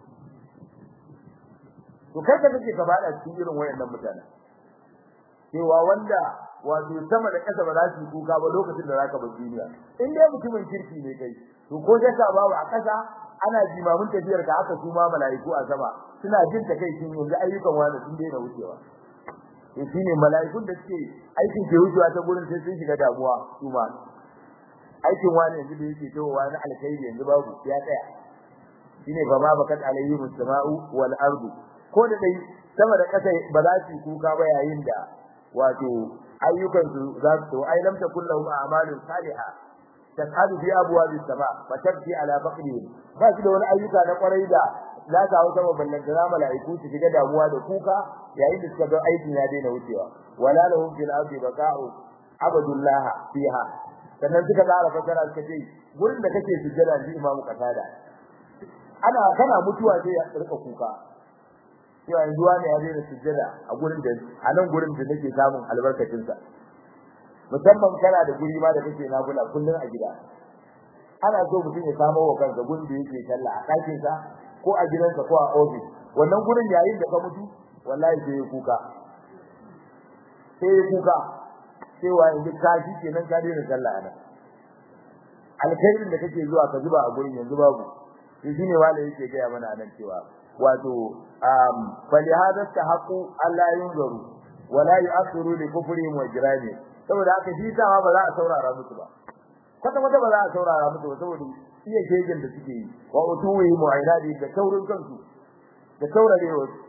to kai ka kake gaba da cikin irin wayannan mutane cewa wanda wato sama da ƙasa ba za su kuka ba lokacin da zaka bar duniya in dai mutumin kirki ne kai to ko da ka babu a ƙasa ana jimamin tafiyar ka haka su ma malaiku a sama suna jin ta kai kin yanzu ayyukan wani sun daina wucewa to shine malaikun da suke aikin ke wucewa ta gurin sai sun shiga damuwa su ma aikin wani yanzu da yake tawowa na alkhairi yanzu babu ya tsaya shine fa ma bakat alayhi mustama'u wal ardu ko da dai sama da ƙasa ba za su kuka ba yayin da wato ayyukan su za su ai lam takul lahum a'malun salihah tasadu fi abwabis sama fa tabki ala faqrihim ba su da wani ayyuka na kwarai da za ta hawo sama ballan da malaiku su shiga damuwa da kuka yayin da suka ga aikin ya daina wucewa wala lahum fil ardi baqa'u abadullah fiha sannan suka tsara fasara suka ce gurin da kake sujjada ji imamu kasada ana kana mutuwa sai ya rika kuka cewa yanzu wani ya daina sujjada a gurin da a nan gurin da nake samun albarkacin sa musamman kana da guri ma da kake nafila kullun a gida ana so mutum ya samu wa kansa gurin da yake sallah a ɗakin sa ko a gidansa ko a office wannan gurin yayin da ka mutu wallahi sai ya kuka sai ya kuka cewa yanzu ka shi kenan ka daina sallah a nan alkhairin da kake zuwa ka zuba a gurin yanzu babu shi shine wanda yake gaya mana nan cewa wato um falihada tahaqu alla yunzaru wala yu'athiru li kufrihim wa jirani saboda haka shi sama ba za a saurara musu ba kwata kwata ba za a saurara musu ba saboda iya shegen da suke yi wa utuwi mu'ainadi da taurin kansu da taurarewa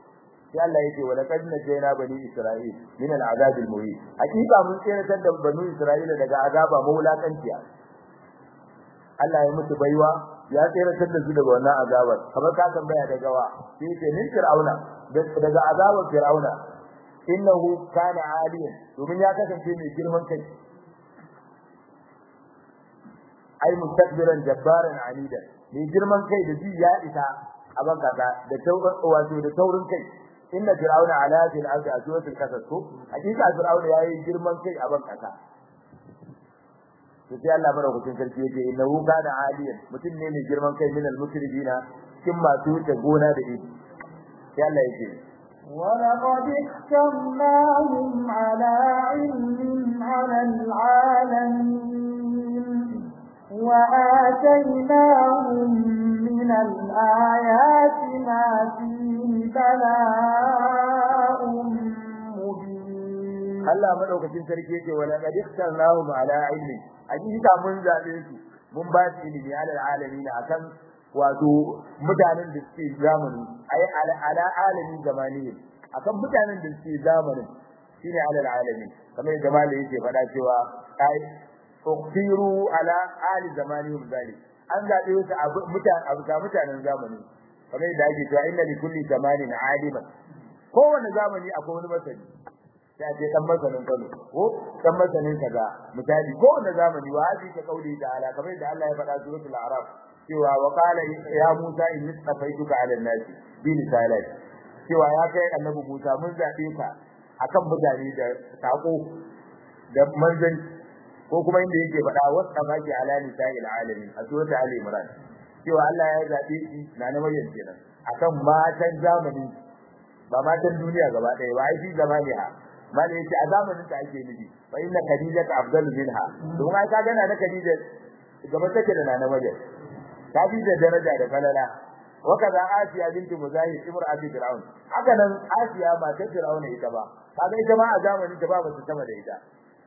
sai Allah yake wa laqad najayna bani isra'il min al'azab al-muhin hakika mun tsiratar da bani isra'ila daga azaba mawlakanciya Allah ya mutu baiwa ya tsiratar da su daga wannan azabar kamar ka tambaya daga wa sai ce min fir'auna daga azabar fir'auna innahu kana aliyan domin ya kasance mai girman kai ai mustakbiran jabbaran anida mai girman kai da ji ya isa a bankaza da taurin wato da taurin kai inna fir'auna ala fil ardi aswatul kasas ko hakika fir'auna yayi girman kai a bankasa to sai Allah madaukakin sarki yake innahu kana aliyan mutum ne mai girman kai min al-musrifina kin masu ta gona da ido sai Allah yake ولقد اخترناهم على علم على العالمين وآتيناهم من الآيات ما فيه بلاء مبين Allah madaukakin sarki yake wala qad ikhtarnahum ala ilmi hakika mun zabe su mun ba su ilimi ala alamin akan wato mutanen da suke zamani ai ala ala alamin zamani akan mutanen da suke zamanin shine ala alamin kamar yadda malai yake faɗa cewa ai ukhtiru ala ali zamanihim zalik an zabe su a mutanen abu ga mutanen zamani kamar yadda ake cewa inna likulli zamanin aliman kowanne zamani akwai wani masani sai ce dan masanin Kano ko dan masanin kaza misali ko wanda zamani wa hadi ka kauli da ala kamar da Allah ya faɗa suratul a'raf cewa wa qala ya Musa inni tafaituka 'ala an-nasi bi risalati cewa ya kai annabi Musa mun zabe ka akan mutane da sako da manzan ko kuma inda yake faɗa wasa baki ala nisa'il alamin a suratul ali imran cewa Allah ya zabe shi na na Maryam kenan akan matan zamani ba matan duniya gaba ɗaya ba ai shi zamani ha mala yace a zamanin ta ake nufi fa inna khadijata afdalu minha don ai ka gana na khadija gaba take da nana maryam ta bi da daraja da falala wa kaza asiya binti muzahid imra'ati fir'aun haka nan asiya ba ta fir'aun ita ba kaga ita ma a zamanin ta ba ba sama da ita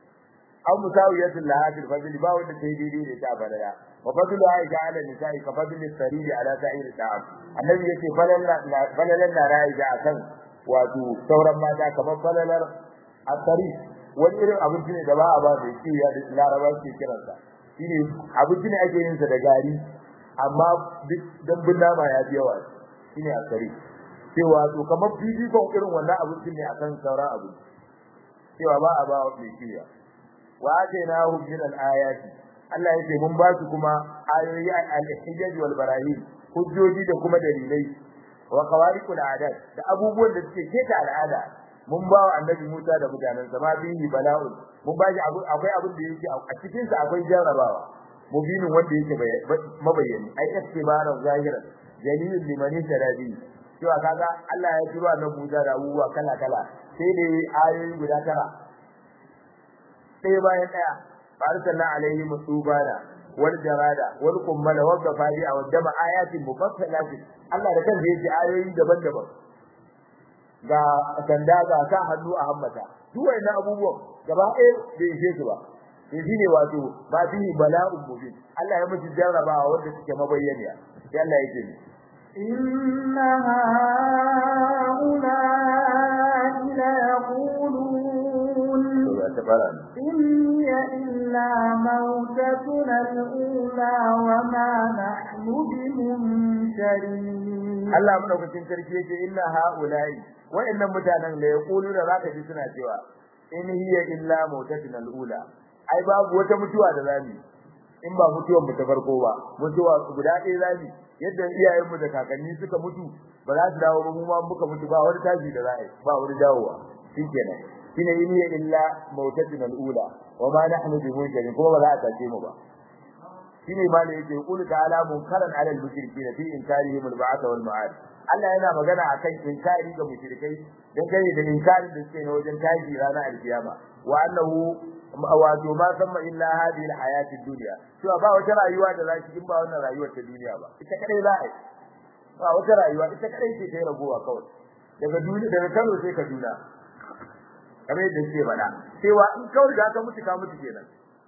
aw musawiyatul lahadil fadli ba wanda ta yi daidai da ta falala wa fadlu aisha ala nisa'i ka fadli sariri ala sa'ir ta'am annabi yace falalan na ra'ayi akan wato sauran mata kamar falalar asari wani irin abinci ne da ba a ba mai kiyaye da laraba ke kiransa shine abinci ne ake yin sa da gari amma duk dambun nama ya fi yawa shine asari cewa to kamar fifikon irin wannan abincin ne akan sauran abinci cewa ba a ba mai kiyaye wa atainahu min al-ayati Allah yake mun ba su kuma ayoyi al-hijaj wal barahim hujjoji da kuma dalilai wa qawariqul adat da abubuwan da suke keta al'ada mun ba wa annabi Musa da mutanen sa ma bihi bala'un mun ba shi akwai abin da yake a cikin sa akwai jarrabawa mubinin wanda yake mabayyani ai istibaran zahiran dalilin liman sharabi cewa kaga Allah ya turo annabi Musa da abubuwa kala kala sai dai ayoyi guda tara sai bayan daya farsalna alaihi musubana wal jarada wal kummala wal gafari a wadda ayatin mufassalatin Allah da kansa yake ayoyi daban-daban ga sanda ga sa hannu a hammata duk wannan abubuwan gaba ɗaya bai ishe su ba sai shine wato ba fi bala'un mubin Allah ya musu jarrabawa wanda suke mabayyaniya sai Allah yake ni inna haula ila yaqulun إني إلا موتتنا الأولى وما نحن بمنشرين Allah madaukakin sarki yake inna haula'i wa'annan mutanen da yaqulu da zaka ji suna cewa in hiya illa mautatuna al-ula ai babu wata mutuwa da zamu in ba mutuwar mu ta farko ba mutuwa guda ɗaya zamu yadda iyayen mu da kakanni suka mutu ba za su dawo ba mu ma muka mutu ba wani tashi da za a yi ba wani dawowa shikenan shine in hiya illa mautatuna al-ula wa ma nahnu bimunjarin kuma ba za a tace mu ba shine ma ne yake qul ta'ala munkaran 'ala al-mushrikeen fi inkarihim al-ba'th wal ma'ad Allah yana magana akan inkari ga mushrikai dan kai da inkarin da suke na wajen tashi ranar alkiyama wa annahu wato ma samma illa hadhihi al-hayati ad-dunya cewa ba wata rayuwa da za ki in ba wannan rayuwar ta duniya ba ita kadai za a yi ba wata rayuwa ita kadai ce ta ragowa kawai daga duniya daga Kano sai Kaduna kamar yadda suke faɗa cewa in kawai da ka mutu ka mutu kenan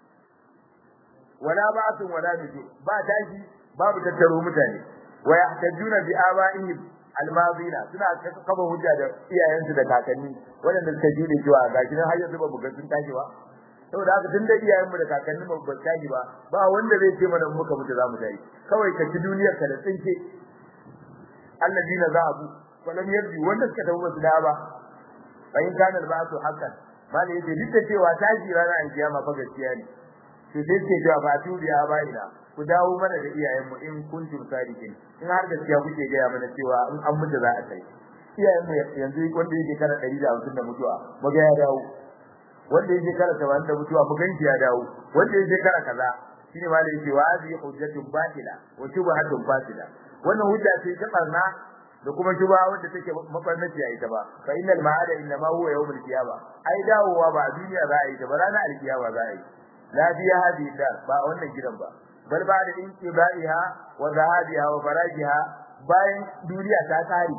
wala ba'atun wala nujur ba tashi babu tattaro mutane wa yahtajuna bi aba'ihim almazina suna kafa hujja da iyayensu da kakanni waɗanda suka jure cewa ga gidan har yanzu ba mu ga sun tashi ba saboda haka tun da iyayenmu da kakanni ba ba tashi ba ba wanda zai ce mana muka mutu za mu tashi kawai ka ci duniyar ka da tsinke alladina zahabu walam yarji wanda suka tafi basu da ba bayin kana alba'su haqqan malai yace duk da cewa tashi ranar alkiyama fa gaskiya ne to sai ce cewa ba tubiya ba ina ku dawo mana da iyayenmu in kuntum sadiqin in har gaskiya kuke gaya mana cewa in an mutu za a kai iyayenmu yanzu wanda yake kana 150 da mutuwa maga ya dawo wanda yake kana 70 da mutuwa mu ganki ya dawo wanda yake kana kaza shine ma da yake wa hadhihi hujjatun batila wa shubhatun fasida wannan hujja ce ta barna da kuma shubha wanda take mafarnaci a ita ba fa innal ma'ada inna ma huwa yawmul qiyamah ai dawowa ba a duniya za a yi ta ba ranar alkiyama za a yi la biya hadhihi dar ba wannan gidan ba bal ba da inqibaiha wa zahabiha wa farajiha bayan duniya ta kare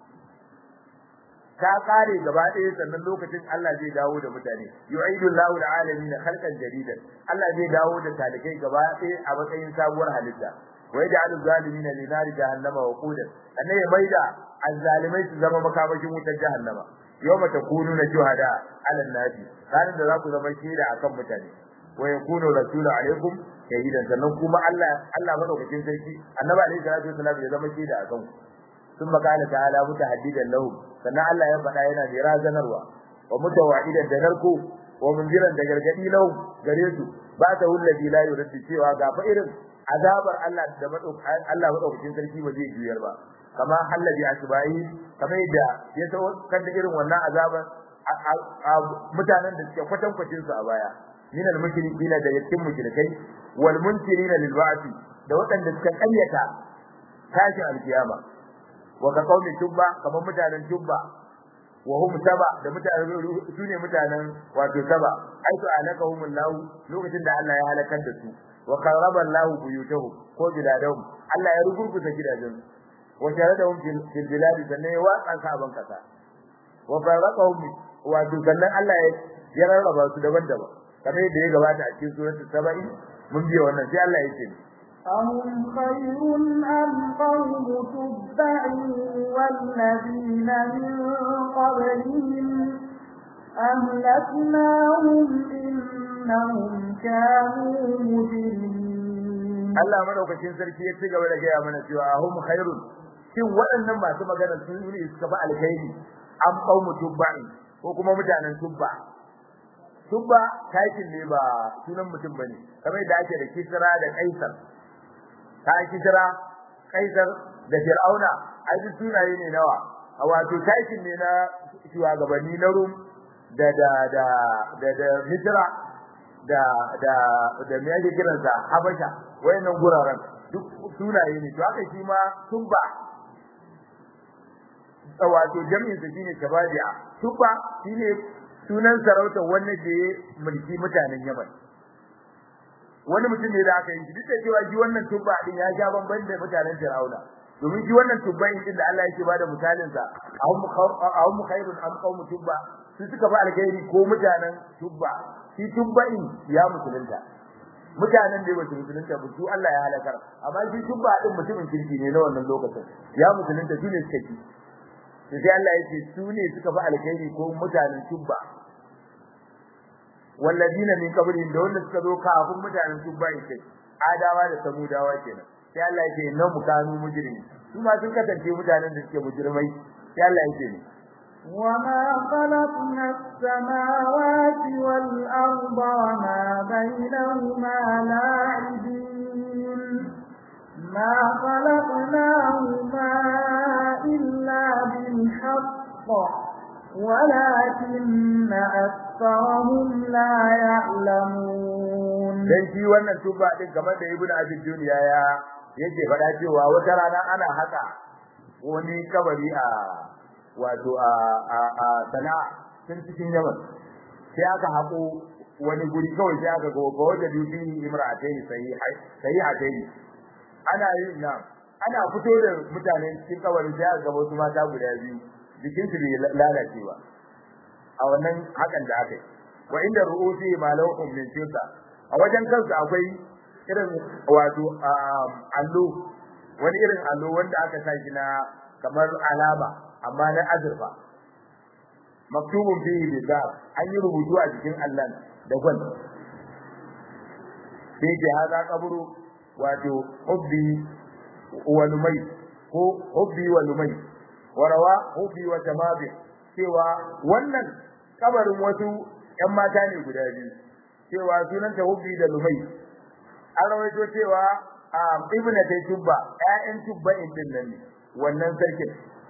ta kare gaba ɗaya sannan lokacin Allah zai dawo da mutane yu'idu Allahu al-alamin khalqan jadidan Allah zai dawo da talikai gaba ɗaya a matsayin sabuwar halitta wa yaj'alu zalimina li nari jahannama wa qudan annai ya maida azzalimai su zama makamashin wutar jahannama yawma takununa shuhada 'ala an-nasi ranar da za ku zama shaida akan mutane wa yakunu rasulu alaikum shahidan sannan kuma Allah Allah madaukakin sarki annabi alaihi salatu wasallam ya zama shaida akan ku ثم قال تعالى متحددا لهم sannan Allah ya faɗa yana da razanarwa wa mutawa'idan da narko wa munziran da gargadi lahu gare su ba ta hullabi la yuraddi cewa ga fa irin azabar Allah da Allah madaukakin sarki ba zai juyar ba kama hallabi asbai kamar yadda ya so kan da irin wannan azabar mutanen da suke kwatan kwacin su a baya min al mushrikina da yakin mushrikai wal munkirina lil ba'thi da waɗanda suka ƙaryata tashin alkiyama wa ka qaumi tubba kamar mutanen tubba wa hum saba da mutanen sune mutanen wato saba aitu alakahum Allah lokacin da Allah ya halakar da su wa qarraba Allah buyutahum ko biladahum Allah ya rugurguza gidajen wa jaradahum fil bilad sannan ya watsa saban kasa wa faraqahum wato sannan Allah ya rarraba su daban-daban kamar yadda ya gabata a cikin suratul saba'i mun biya wannan sai Allah ya ce أهم خير أم قوم تبع والذين من قبلهم أهلكناهم إنهم كانوا مجرمين Allah madaukakin sarki ya ci gaba da gaya mana cewa ahum khairun shin waɗannan masu magana sun yi suka fa alkhairi am qaumu tubba'in ko kuma mutanen tubba tubba taikin ne ba sunan mutum bane kamar yadda ake da kisra da kaisar ta kisra kaisar da fir'auna ai duk sunaye ne nawa a wato taikin ne na shugabanni na rum da da da da da misra da da da me yake kiransa habasha wayannan guraren duk sunaye ne to haka shi ma tubba wato jami'in sa shine tabadiya tubba shine sunan sarauta wanda ke mulki mutanen Yaman wani mutum ne da aka yi duk da cewa shi wannan tubba din ya sha bamban da mutanen Fir'auna domin shi wannan tubba din da Allah yake bada misalin sa ahum khairun am qawm tubba su suka fa alkhairi ko mutanen tubba shi tubba in ya musulunta mutanen da ba su musulunta ba su Allah ya halakar amma shi tubba din mutumin kirki ne na wannan lokacin ya musulunta shi ne suka ci sai Allah yake su ne suka fa alkhairi ko mutanen tubba walladina min qablihim da wanda suka zo kafin mutanen tubba yake adawa da samudawa kenan sai Allah yake nan mukanu mujrimi su ma sun kasance mutanen da suke mujrimai sai Allah yake ne وما خلقنا السماوات والأرض وما بينهما لاعبين ما خلقناهما إلا بالحق ولكن أكثرهم لا يعلمون dan shi wannan tuba din kamar da ibnu abi duniya ya yake faɗa cewa wata rana ana haka wani kabari a wato a a a sana'a tun cikin yaman sai aka hako wani guri kawai sai aka gogo wajen dubi imra'atayn sahihai sahihatayn ana yin nan ana fito da mutane cikin kabarin sai aka ga wasu mata guda biyu jikin su bai lalacewa a wannan hakan da aka yi wa inda ru'usi malawhum min tilka a wajen kansu akwai irin wato allo wani irin allo wanda aka sa shi na kamar alama amma na azurfa maktubun fihi bi an yi rubutu a jikin Allah da gwal sai ce haza kaburu wato hubbi wa lumai ko hubbi wa lumai warawa hubbi wa jamabi cewa wannan kabarin wasu ƴan mata ne guda biyu cewa sunanta hubbi da lumai an rawaito cewa a ibnu tay tubba ƴaƴan tubba din nan ne wannan sarkin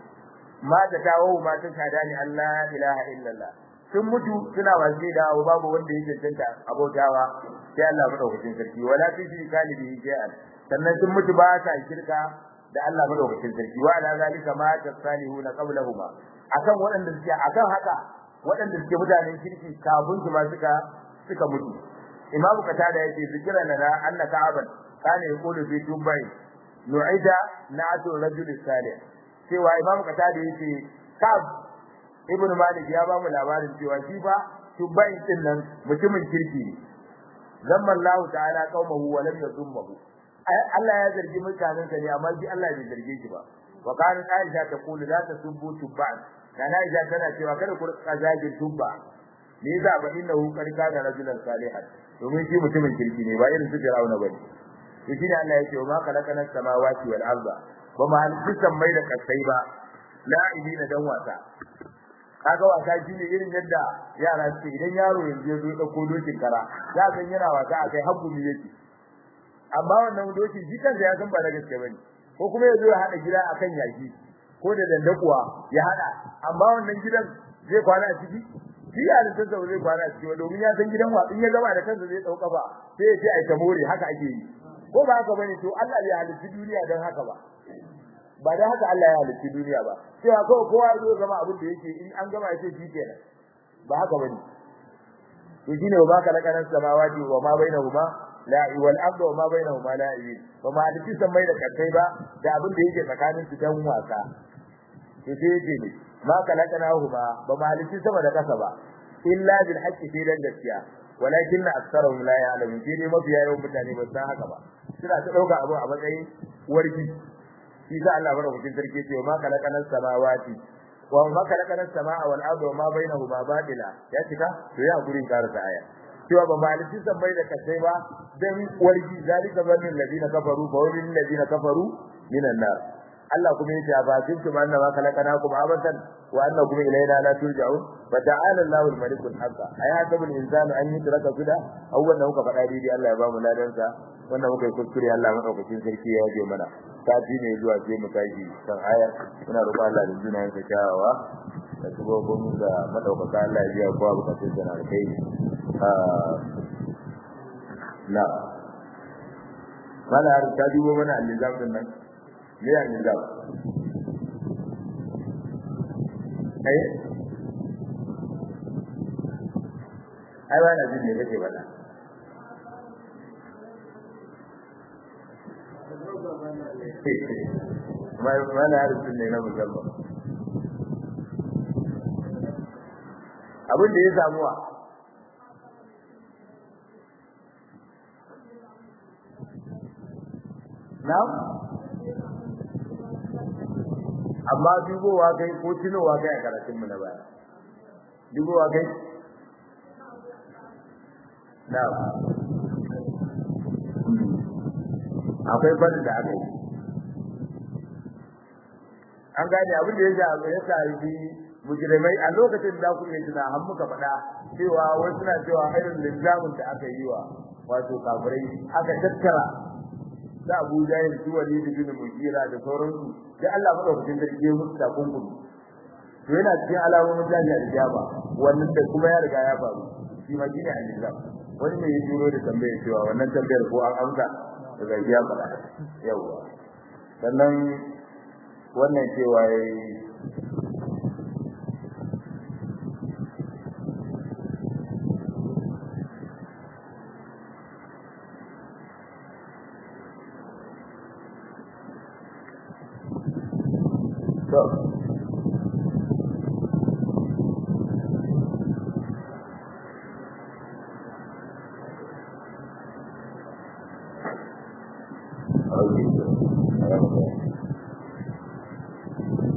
ma da dawo ma ta shada ni Allah ilaha illallah sun mutu suna wace da babu wanda yake tantance abotawa sai Allah madaukakin sarki wala tushri kalibi shay'an sannan sun mutu ba ta shirka da Allah madaukakin sarki wa ala zalika ma tasalihuna qablahuma akan waɗanda suke akan haka waɗanda suke mutanen kirki kafin su ma suka suka mutu imamu katada yake zikira lana anna ka'aban kana yaqulu fi tubai nu'ida na'atu rajul salih cewa imamu katada yake kab ibn malik ya ba mu labarin cewa shi fa tubai din nan mutumin kirki ne zamma Allah ta'ala qaumahu wa lam yadhummahu Allah ya zargi mutanen sa ne amma shi Allah bai zarge shi ba wa kana Aisha ta kulu la tasubbu tubban kana Aisha tana cewa kada ku kazagin tubba ne za ba innahu qad kana rajulan salihan domin shi mutumin kirki ne ba irin su Fir'auna bane to shi ne Allah yake wa ma khalaqana samawati wal arda ba ma halitta mai da kasai ba la'ibina dan wasa kaga wasa shine irin yadda yara suke idan yaro yanzu ya zo ya dauko dokin kara za ka yana wasa akai hakkumi yake amma wannan dokin shi kansa ya san ba da gaske bane ko kuma ya zo ya hada gida akan yaki ko da dandakuwa ya hada amma wannan gidan zai kwana a ciki shi ya da tsaka zai kwana a ciki domin ya san gidan watsin ya gaba da kansa zai dauka ba sai ya ce ai ta more haka ake yi ko ba haka bane to Allah ya halitta duniya dan haka ba ba da haka Allah ya halitta duniya ba cewa kawai kowa ya zo zama abin da yake in an gama ya ce shi kenan ba haka bane to shine wa baka lakanan samawati wa ma bainahuma la wal ardu wa ma bainahuma la wa ma halitta samai da kai ba da abin da yake tsakanin su dan wasa to sai yake ne ma kalakanahuma ba ma halitta sama da kasa ba illa bil haqqi fi dan gaskiya walakin aktharuhum la ya'lamun sai dai mafiya yawan mutane ba san haka ba suna ta dauka abu a matsayin warki shi sa Allah bada hukun sarki ce ma kalakana samawati wa ma kalakana samaa wal arda wa ma bainahuma batila ya cika to ya gurin karasa aya cewa ba malikin san bai da kasai ba dan wargi zalika bannin ladina kafaru fa walil ladina kafaru minan nar Allah kuma yace ba kuntum anna ma kalakanakum abatan wa annakum ilayna la turja'un fa ta'ala Allahu al-malik al-haq ayatul insanu an yutraka suda awwal muka faɗa dai Allah ya ba mu ladansa wannan muka yi kuskure Allah madaukakin sarki ya yaje mana sati ne zuwa sai mu tashi kan ayar muna roƙon Allah da sunayen sa kyawawa da sabobin da madaukaka Allah ya biya kowa bukatun sa na kai na mala har ta dubo mana al-nizam din nan me ya nizam ai ai ba na jin ne kake bada mana harsun ne na musamman abin da ya samuwa na amma dubowa kai ko tunowa kai a karatunmu na baya dubowa kai na akwai fadin da aka yi an gane abin da ya ja ya shafi mujrimai a lokacin da ku iya tuna har muka faɗa cewa wai suna cewa irin linzamin da aka yi wa wato kafirai aka tattara da Abu Jahil su wali da bin Mugira da sauransu sai Allah madaukakin sarki ya musu takunkumi to yana cikin alamomin jami'a da jaba wannan da kuma ya riga ya faru shi ma shine al-nizam wani ne ya juro da tambayar cewa wannan tambayar ko an amsa daga ya faɗa yawa sannan wannan cewa yayi to Okay.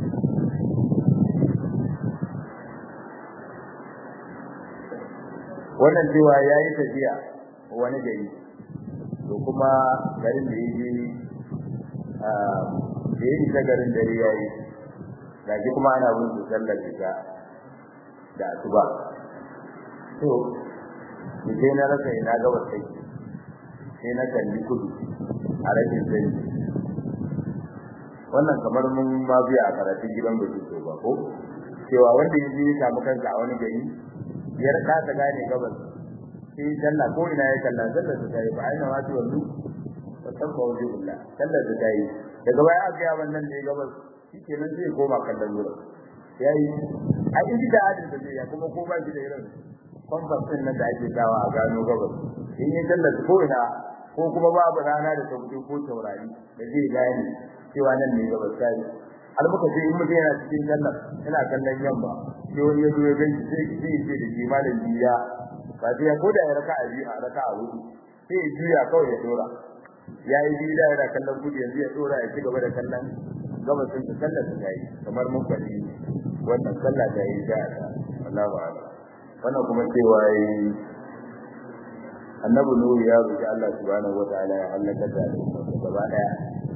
wannan cewa yayi tafiya wani gari to kuma garin da yake a da yake ta garin dare yayi gaji kuma ana bin su sallar isha da asuba to sai na rasa ina gabas sai sai na kalli kudu a rashin sani wannan kamar mun ma biya a karatun gidan bai so ba ko cewa wanda yanzu ya samu kansa a wani gari ya rasa ta gane gabas sai sallah ko ina ya kalla sallar ta tayi ba aina ma wallu fa tabba wajibullah sallar ta tayi daga baya aka ga wannan ne gabas shikenan sai koma kallon wurin yayi a inji da adin da zai ya kuma ko ba shi da irin kwamfas din nan da ake dawa a gano gabas in yi sallar ko ina ko kuma babu rana da sauki ko taurari da zai gane cewa nan ne gabas tayi har muka ce in mutum yana cikin sallar yana kallon yamma sai wani ya zo ya gani sai sai ce da shi malam biya ba sai ko da ya raka a biyu a raka a hudu sai ya juya kawai ya dora ya yi biyu da yana kallon kudu yanzu ya dora ya ci gaba da kallon gabasin da sallar ta yi kamar mun faɗi wannan sallah ta yi da Allahu a'lam wannan kuma cewa yi annabi nuhu ya roki Allah subhanahu wataala ya halaka da gaba daya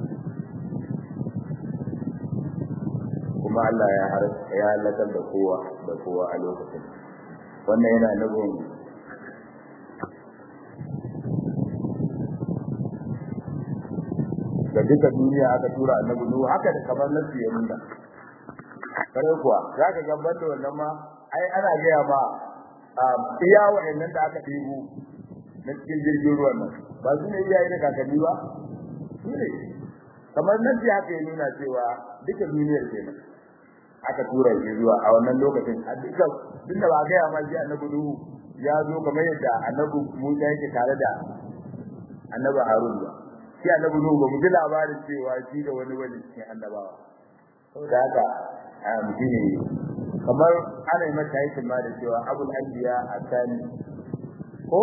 kuma Allah ya har ya halakar da kowa da kowa a lokacin wannan yana nufin da duka duniya aka tura annabi nuhu haka da kamar nasu ya nuna kare kuwa zaka ga banda wannan ma ai ana gaya ma iya wa'annan da aka ɗibu na cikin jirgin ruwan nan ba su ne iyaye da kakanni ba su ne kamar nan ji haka ya nuna cewa duka duniyar kenan aka tura shi zuwa a wannan lokacin a duka tun da ba a gaya ma shi annabi nuhu ya zo kamar yadda annabi musa yake tare da annabi harun ba shi annabi nuhu ba mu ji labarin cewa shi da wani wani cikin annabawa saboda haka mutum ne kamar ana yi mata yakin ma da cewa abul anbiya asani ko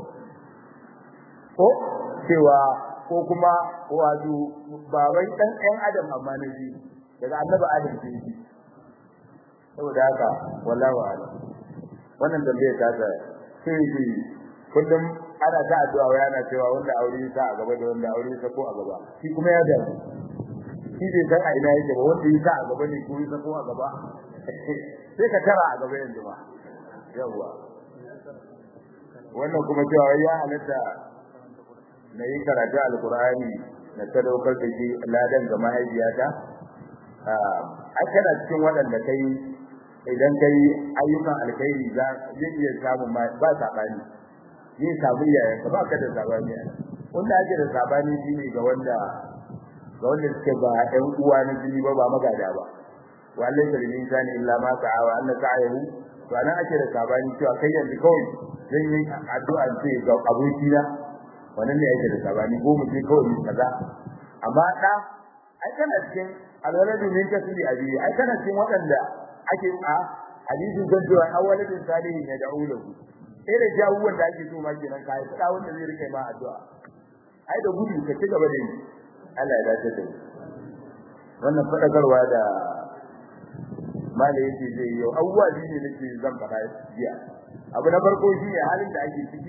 ko cewa ko kuma wato baban dan ɗan adam amma na ji daga annabi adam ce shi saboda haka wallahu a'lam wannan tambaye ta ta sai shi kullum ana ta addu'a wa yana cewa wanda aure ta a gaba da wanda aure ta ko a gaba shi kuma ya da shi bai san a ina yake ba wanda yi ta a gaba ne ko yi ta ko a gaba sai ka tara a gaba yanzu ba yawwa wannan kuma cewa ya halatta na yi karatu alkur'ani na sadaukar da shi ladan ga mahaifiyata a kana cikin waɗanda kai idan kai ayyukan alkhairi za zai iya samun ba sabani ni samu yayan ka ba ka da sabani wanda ake da sabani shine ga wanda ga wanda suke ba ɗan uwa na jini ba ba magada ba wallahi da insani illa ma sa'a wa anna sa'ahu to ana ake da sabani cewa kai yanzu kawai zan yi addu'a ce ga abokina wannan ne yake da sabani ko mu ce kawai kaza amma da ai kana cikin alwaladu min kasbi abi ai kana cikin waɗanda ake a hadisin zancewa awwaladin salihin ya da'u lahu sai da jawuwan da ake so ma kenan kai da wanda zai rike ma addu'a ai da gudu ka ci gaba da yi Allah ya dace da wannan fadakarwa da mala yake zai yau abubuwa biyu ne nake zan faɗa jiya abu na farko shi ne halin da ake ciki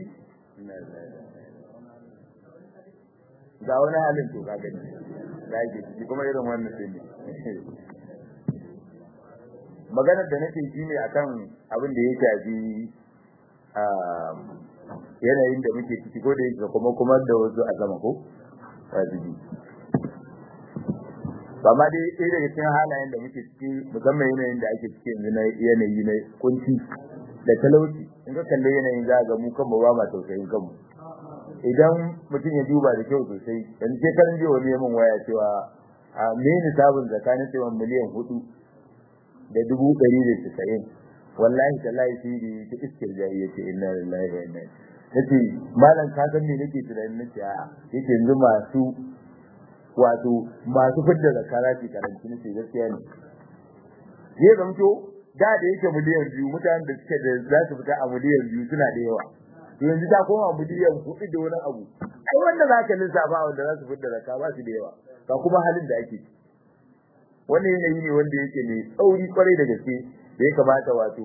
ga wani halin to kaga ne da ake ciki kuma irin wannan sai ne maganar da nake shi ne akan abin da ya shafi yanayin da muke ciki ko da yake kuma kuma da wasu a sama ko wajibi ba ma dai ɗaya daga cikin halayen da muke ciki musamman yanayin da ake ciki yanzu na yanayi na kunci da talauci in ka kalle yanayin za ga mu kanmu ba ma tausayin kanmu idan mutum ya duba da kyau sosai dan sai kan ji wani yamin waya cewa a me ni sabon tsakanin cewa miliyan hudu da dubu ɗari da tisa'in wallahi tallahi shi ne ta iskir jahi yace inna lillahi wa inna nace malam ka san me nake tunanin nace a yake yanzu masu wato masu fidda zakara ce karanci nace gaskiya ne zai zamto da da yake miliyan biyu mutanen da suke da za su fita a miliyan biyu suna da yawa yanzu ta koma miliyan hudu da wani abu ai wanda za ka lissafa wanda za su fidda zakka ba su da yawa ba kuma halin da ake wannan yanayi ne wanda yake mai tsauri kwarai da gaske da ya kamata wato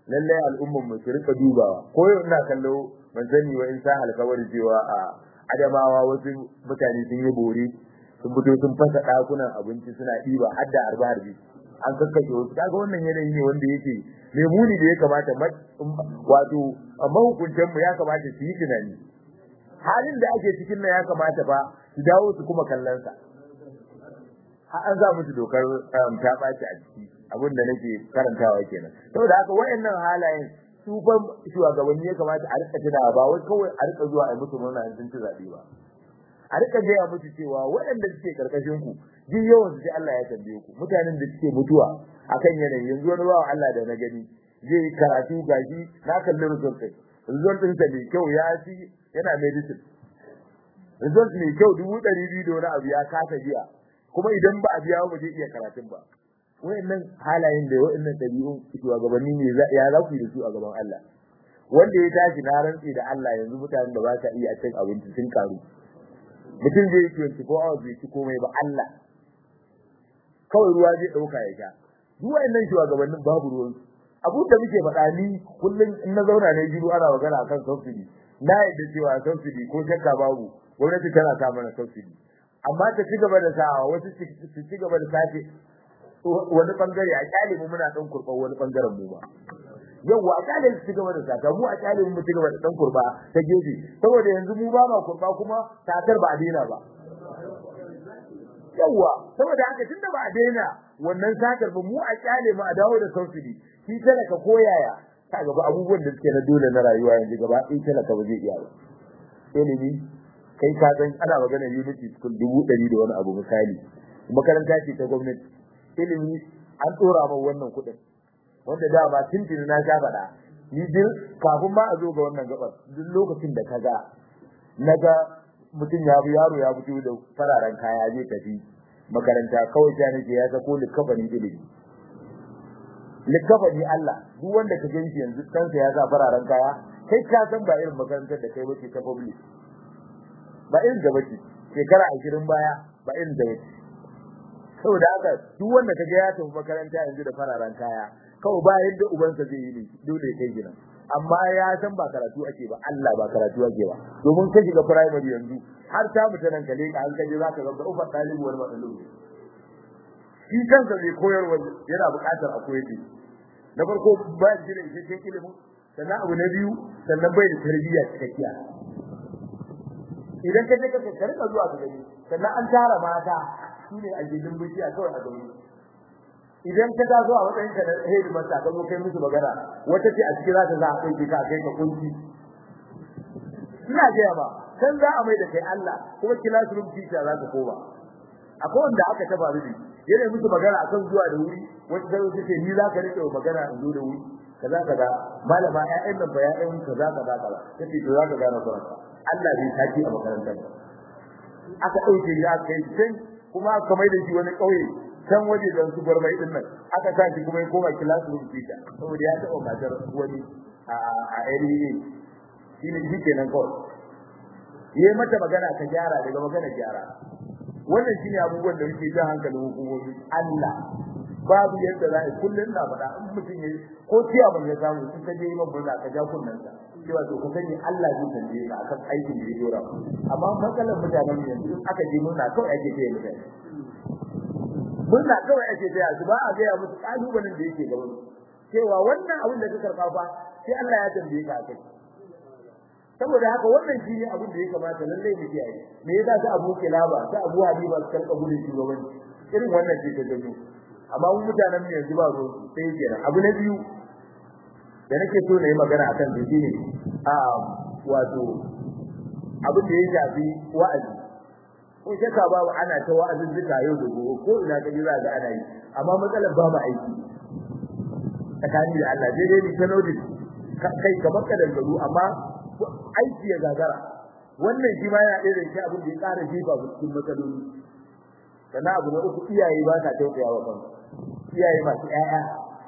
lalle al'umman mu su rika dubawa ko yau ina kallo ban sani wa in sa alkawari cewa a adamawa wasu mutane sun yi bore sun fito sun fasa dakunan abinci suna ɗiba har da arba harbi an kakkashe wasu kaga wannan yanayi ne wanda yake mai muni da ya kamata wato mahukuntan mu ya kamata su yi tunani halin da ake cikin nan ya kamata ba su dawo su kuma kallon sa har an za musu dokar ta ɓaci a ciki abin da nake karantawa kenan saboda haka wayannan halayen su fa shugabanni ya kamata a rika tuna ba wai kawai a rika zuwa a musu murna in sun ci zabe ba a rika gaya musu cewa waɗanda suke karkashin ku duk yawan su Allah ya tambaye ku mutanen da suke mutuwa akan yanayi yanzu wani bawa Allah da na gani zai karatu gashi na kalli result ɗin result ɗin sa mai kyau ya ci yana medicine result mai kyau dubu ɗari biyu da wani abu ya kasa biya kuma idan ba a biya ba zai iya karatun ba wayannan halayen da wayannan dabi'un shugabanni ne ya za ku yi da su a gaban Allah wanda ya tashi na rantsi da Allah yanzu mutanen da ba sa iya cin abinci sun karu mutum zai yi 24 hours bai ci komai ba Allah kawai ruwa zai dauka ya sha duk wayannan shugabannin babu ruwan abu da muke faɗa ni kullum in na zauna ne jiru ana magana akan subsidy na yadda cewa subsidy ko shakka babu gwamnati tana sa mana subsidy amma ta ci gaba da sawa wasu su ci gaba da sace wani bangare a kyale mu muna dan kurba wani bangaren mu ba yawa a kyale su ci gaba da sata mu a kyale mu ci gaba da dan kurba ta gefe saboda yanzu mu ba ma kurba kuma satar ba a daina ba yawa saboda haka tunda ba a daina wannan satar ba mu a kyale mu a dawo da subsidy shi talaka koyaya ka gaba abubuwan da suke na dole na rayuwa yanzu gaba ɗaya talaka ba zai iya ba ilimi kai ka san ana magana unity school dubu ɗari da wani abu misali makaranta ce ta gwamnati ilimi an tsora min wannan kuɗin wanda da ba tuntuni na sha faɗa ni duk kafin ma a zo ga wannan gabar duk lokacin da kaga naga mutum ya bi yaro ya fito da fararen kaya zai tafi makaranta kawai ta nake ya sako likafanin ilimi likafani Allah duk wanda ka ganshi yanzu kansa ya sa fararen kaya kai ka san ba irin makarantar da kai bace ta public ba irin da bace shekara 20 baya ba irin da bace saboda haka duk wanda kaga ya tafi makaranta yanzu da fararen kaya kawai ba yadda ubansa zai yi ne dole kai gina amma ya san ba karatu ake ba Allah ba karatu ake ba domin ka shiga primary yanzu har ta mutanen kale ka an kaje zaka ga ufar talibu wal matsalu shi kansa zai koyarwa yana buƙatar a koyar da na farko ba shi da isasshen ilimin sannan abu na biyu sannan bai da tarbiyya cikakkiya idan ka je ka ka rika zuwa ka gani sannan an tara mata shine a gidin bishiya kawai a gani idan ka taso a matsayin ka da hedi masa ka zo kai musu magana wata ce a cikin za ta za a kai ka kai ka kunci ina ga ba kan za a mai da kai Allah kuma classroom teacher za ka koma akwai wanda aka taba rubi yana musu magana akan zuwa da wuri wata sai wata ce ni za ka rike magana in zo da wuri kaza kaza malama ƴaƴan nan ba ƴaƴan kaza kaza kaza kace to za ka gane kuranka Allah bai saki a makarantar aka dauke ya kai sai kuma aka mai da shi wani kauye can waje da su gurbai din nan aka sa shi kuma ya koma classroom teacher saboda ya taɓa matar wani a a area shine shi kenan kawai yayi mata magana ta gyara daga magana gyara wannan shine abubuwan da muke jan hankalin hukumomi Allah babu yadda za a kullun na faɗa in mutum yayi ko tiya ban ya samu in ka je yi mabuna ka ja kunnan sa cewa to ka sani Allah zai tambaye ka akan aikin da ya dora amma matsalar mutanen yanzu in aka je murna kawai ake taya mutane murna kawai ake taya su ba a gaya musu kalubalen da yake gaban cewa wannan abin da ka karɓa fa sai Allah ya tambaye ka akai saboda haka wannan shine abin da ya kamata lalle mu kiyaye me yasa ta Abu Kilaba ta Abu Habiba su karɓa gudun shugabanci irin wannan ce ta gani amma mun mutanen mu yanzu ba zo sai kenan abu na biyu da nake so na yi magana akan shi shine a wato abin da ya shafi wa'azi ko shakka babu ana ta wa'azin duka yau da gobe ko ina ka ji za ga ana yi amma matsalar babu aiki tsakani da Allah dai dai ni ta notice kai kamar kadangaru amma aiki ya gagara wannan shi ma yana ɗaya da shi abin da ya ƙara jefa cikin matsaloli sannan abu na uku iyaye ba ta tausaya wa kansu iyaye masu ƴaƴa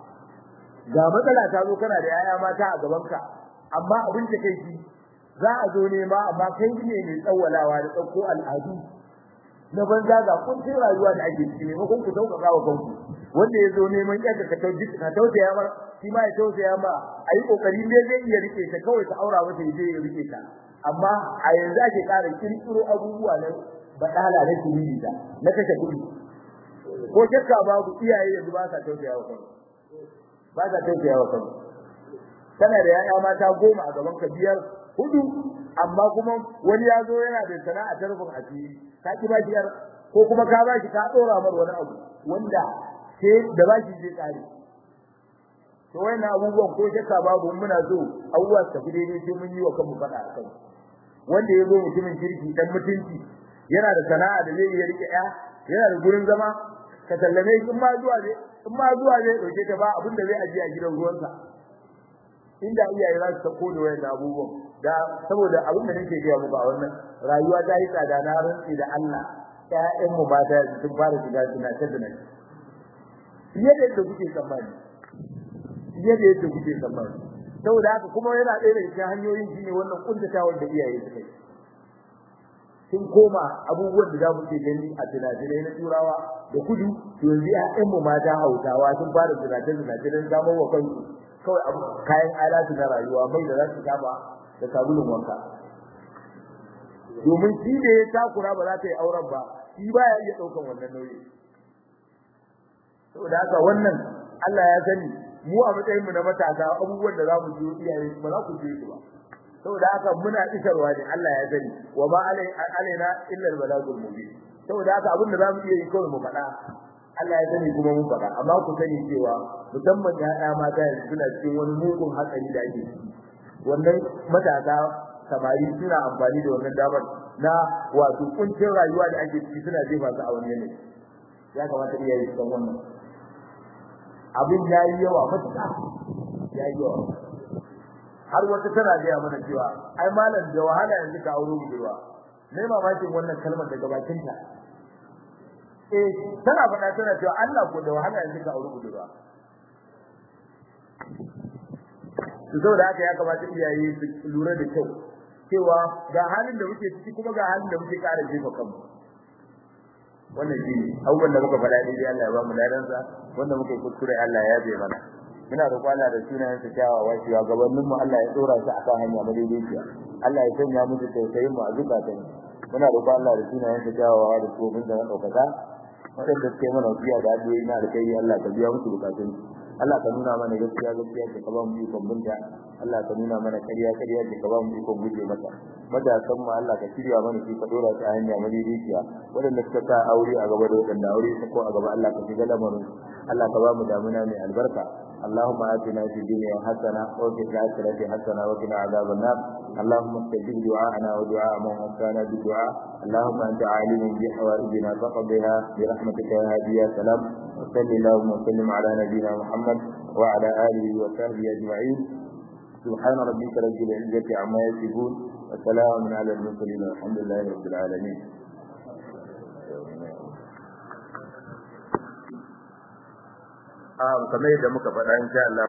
ga matsala ta zo kana da ƴaƴa mata a gabanka amma abin da kai shi za a zo nema amma kai ne mai tsawalawa da tsakko al'adu na banza ga kuncin rayuwa da ake ciki ne kun ku sauƙaƙa wa kanku wanda ya zo neman yadda ka tauji ka tausaya mar shi ma ya tausaya ma ayi kokari ne zai iya rike ta kawai ka aura masa ya je ya rike ta amma a yanzu ake ƙara kirkiro abubuwa na badala na kiriri da na kashe kuɗi ko shakka babu iyaye yanzu ba sa tausaya wa kansu ba sa tausaya wa kansu kana da yaya mata goma a gaban ka biyar hudu amma kuma wani ya zo yana da sana'a ta rufin asiri ka ki ba biyar ko kuma ka ba shi ka dora mar wani abu wanda sai da ba shi zai kare to wannan abubuwan ko shakka babu muna so abubuwa su tafi daidai sai mun yi wa kanmu faɗa a kan wanda ya zo mutumin kirki dan mutunci yana da sana'a da zai iya rike ya yana da gurin zama ka sallame shi in ma zuwa ne in ma zuwa ne dauke ta ba abin da zai ajiye a gidan ruwansa inda iyaye za su sako da wayan abubuwan da saboda abin da nake gaya muku a wannan rayuwa ta yi tsada na rantsi da Allah ƴaƴan mu mata sun fara shiga suna ta dana fiye da yadda kuke tsammani fiye da yadda kuke tsammani saboda haka kuma yana ɗaya daga cikin hanyoyin shine wannan kuntatawar da iyaye suka yi sun koma abubuwan da za mu ke gani a tunatunai na turawa da kudu to yanzu ƴaƴan mu mata hausawa sun fara tunatunai don samar wa kansu kawai abu kayan alatu na rayuwa mai da za su kama da sabulun wanka domin shi da ya takura ba za ta yi auren ba shi ba ya iya ɗaukan wannan nauyi saboda haka wannan Allah ya sani mu a matsayin mu na matasa abubuwan da za mu ji iyaye ba za ku ji su ba saboda haka muna isarwa ne Allah ya sani wa ma alaina illa al-balagul mubin saboda haka abin da za mu iya yi kawai mu faɗa Allah ya sani kuma mun faɗa amma ku sani cewa musamman ƴaƴa mata yanzu suna cikin wani mugun hatsari da ake ciki wannan matasa samari suna amfani da wannan damar na wato kuncin rayuwa da ake ciki suna jefa su a wannan ne ya kamata iyaye su san wannan abin ya yi yawa matuƙa ya yi yawa har wata tana gaya mana cewa ai malam da wahala yanzu ka auro budurwa ne mamakin wannan kalmar daga bakinta eh tana faɗa tana cewa Allah ko da wahala yanzu ka aure budurwa to saboda haka ya kamata iyaye su lura da kyau cewa ga halin da muke ciki kuma ga halin da muke ƙara jefa kanmu wannan shi ne abubuwan da muka faɗa dai Allah ya ba mu ladansa wanda muka kuskure Allah ya bai mana muna roƙo Allah da sunayen sa kyawawa cewa gabanin mu Allah ya tsora su akan hanya madaidaiciya Allah ya sanya musu tausayin mu a zukatan muna roƙo Allah da sunayen sa kyawawa da tsohon da na ɗaukaka waɗanda suke mana biya da addu'o'i na da kai Allah ka biya musu bukatun Allah ka nuna mana gaskiya gaskiya ka ba mu ikon binta Allah ka nuna mana ƙarya ƙarya ka ba mu ikon guje mata matasan mu Allah ka shirya mana shi ka dora ta hanya madaidaiciya waɗanda suka sa aure a gaba da waɗanda aure su ko a gaba Allah ka shiga lamarin Allah ka ba mu damuna mai albarka اللهم آتنا في الدنيا حسنة وفي الآخرة حسنة وقنا عذاب النار اللهم استجب دعاءنا ودعاء من وفانا بالدعاء اللهم أنت عالم بحوائجنا فقضها برحمتك يا هادي يا سلام وصل اللهم وسلم على نبينا محمد وعلى آله وصحبه أجمعين سبحان ربك رب العزة عما يصفون وسلام على المرسلين والحمد لله رب العالمين kamar yadda muka faɗa insha Allah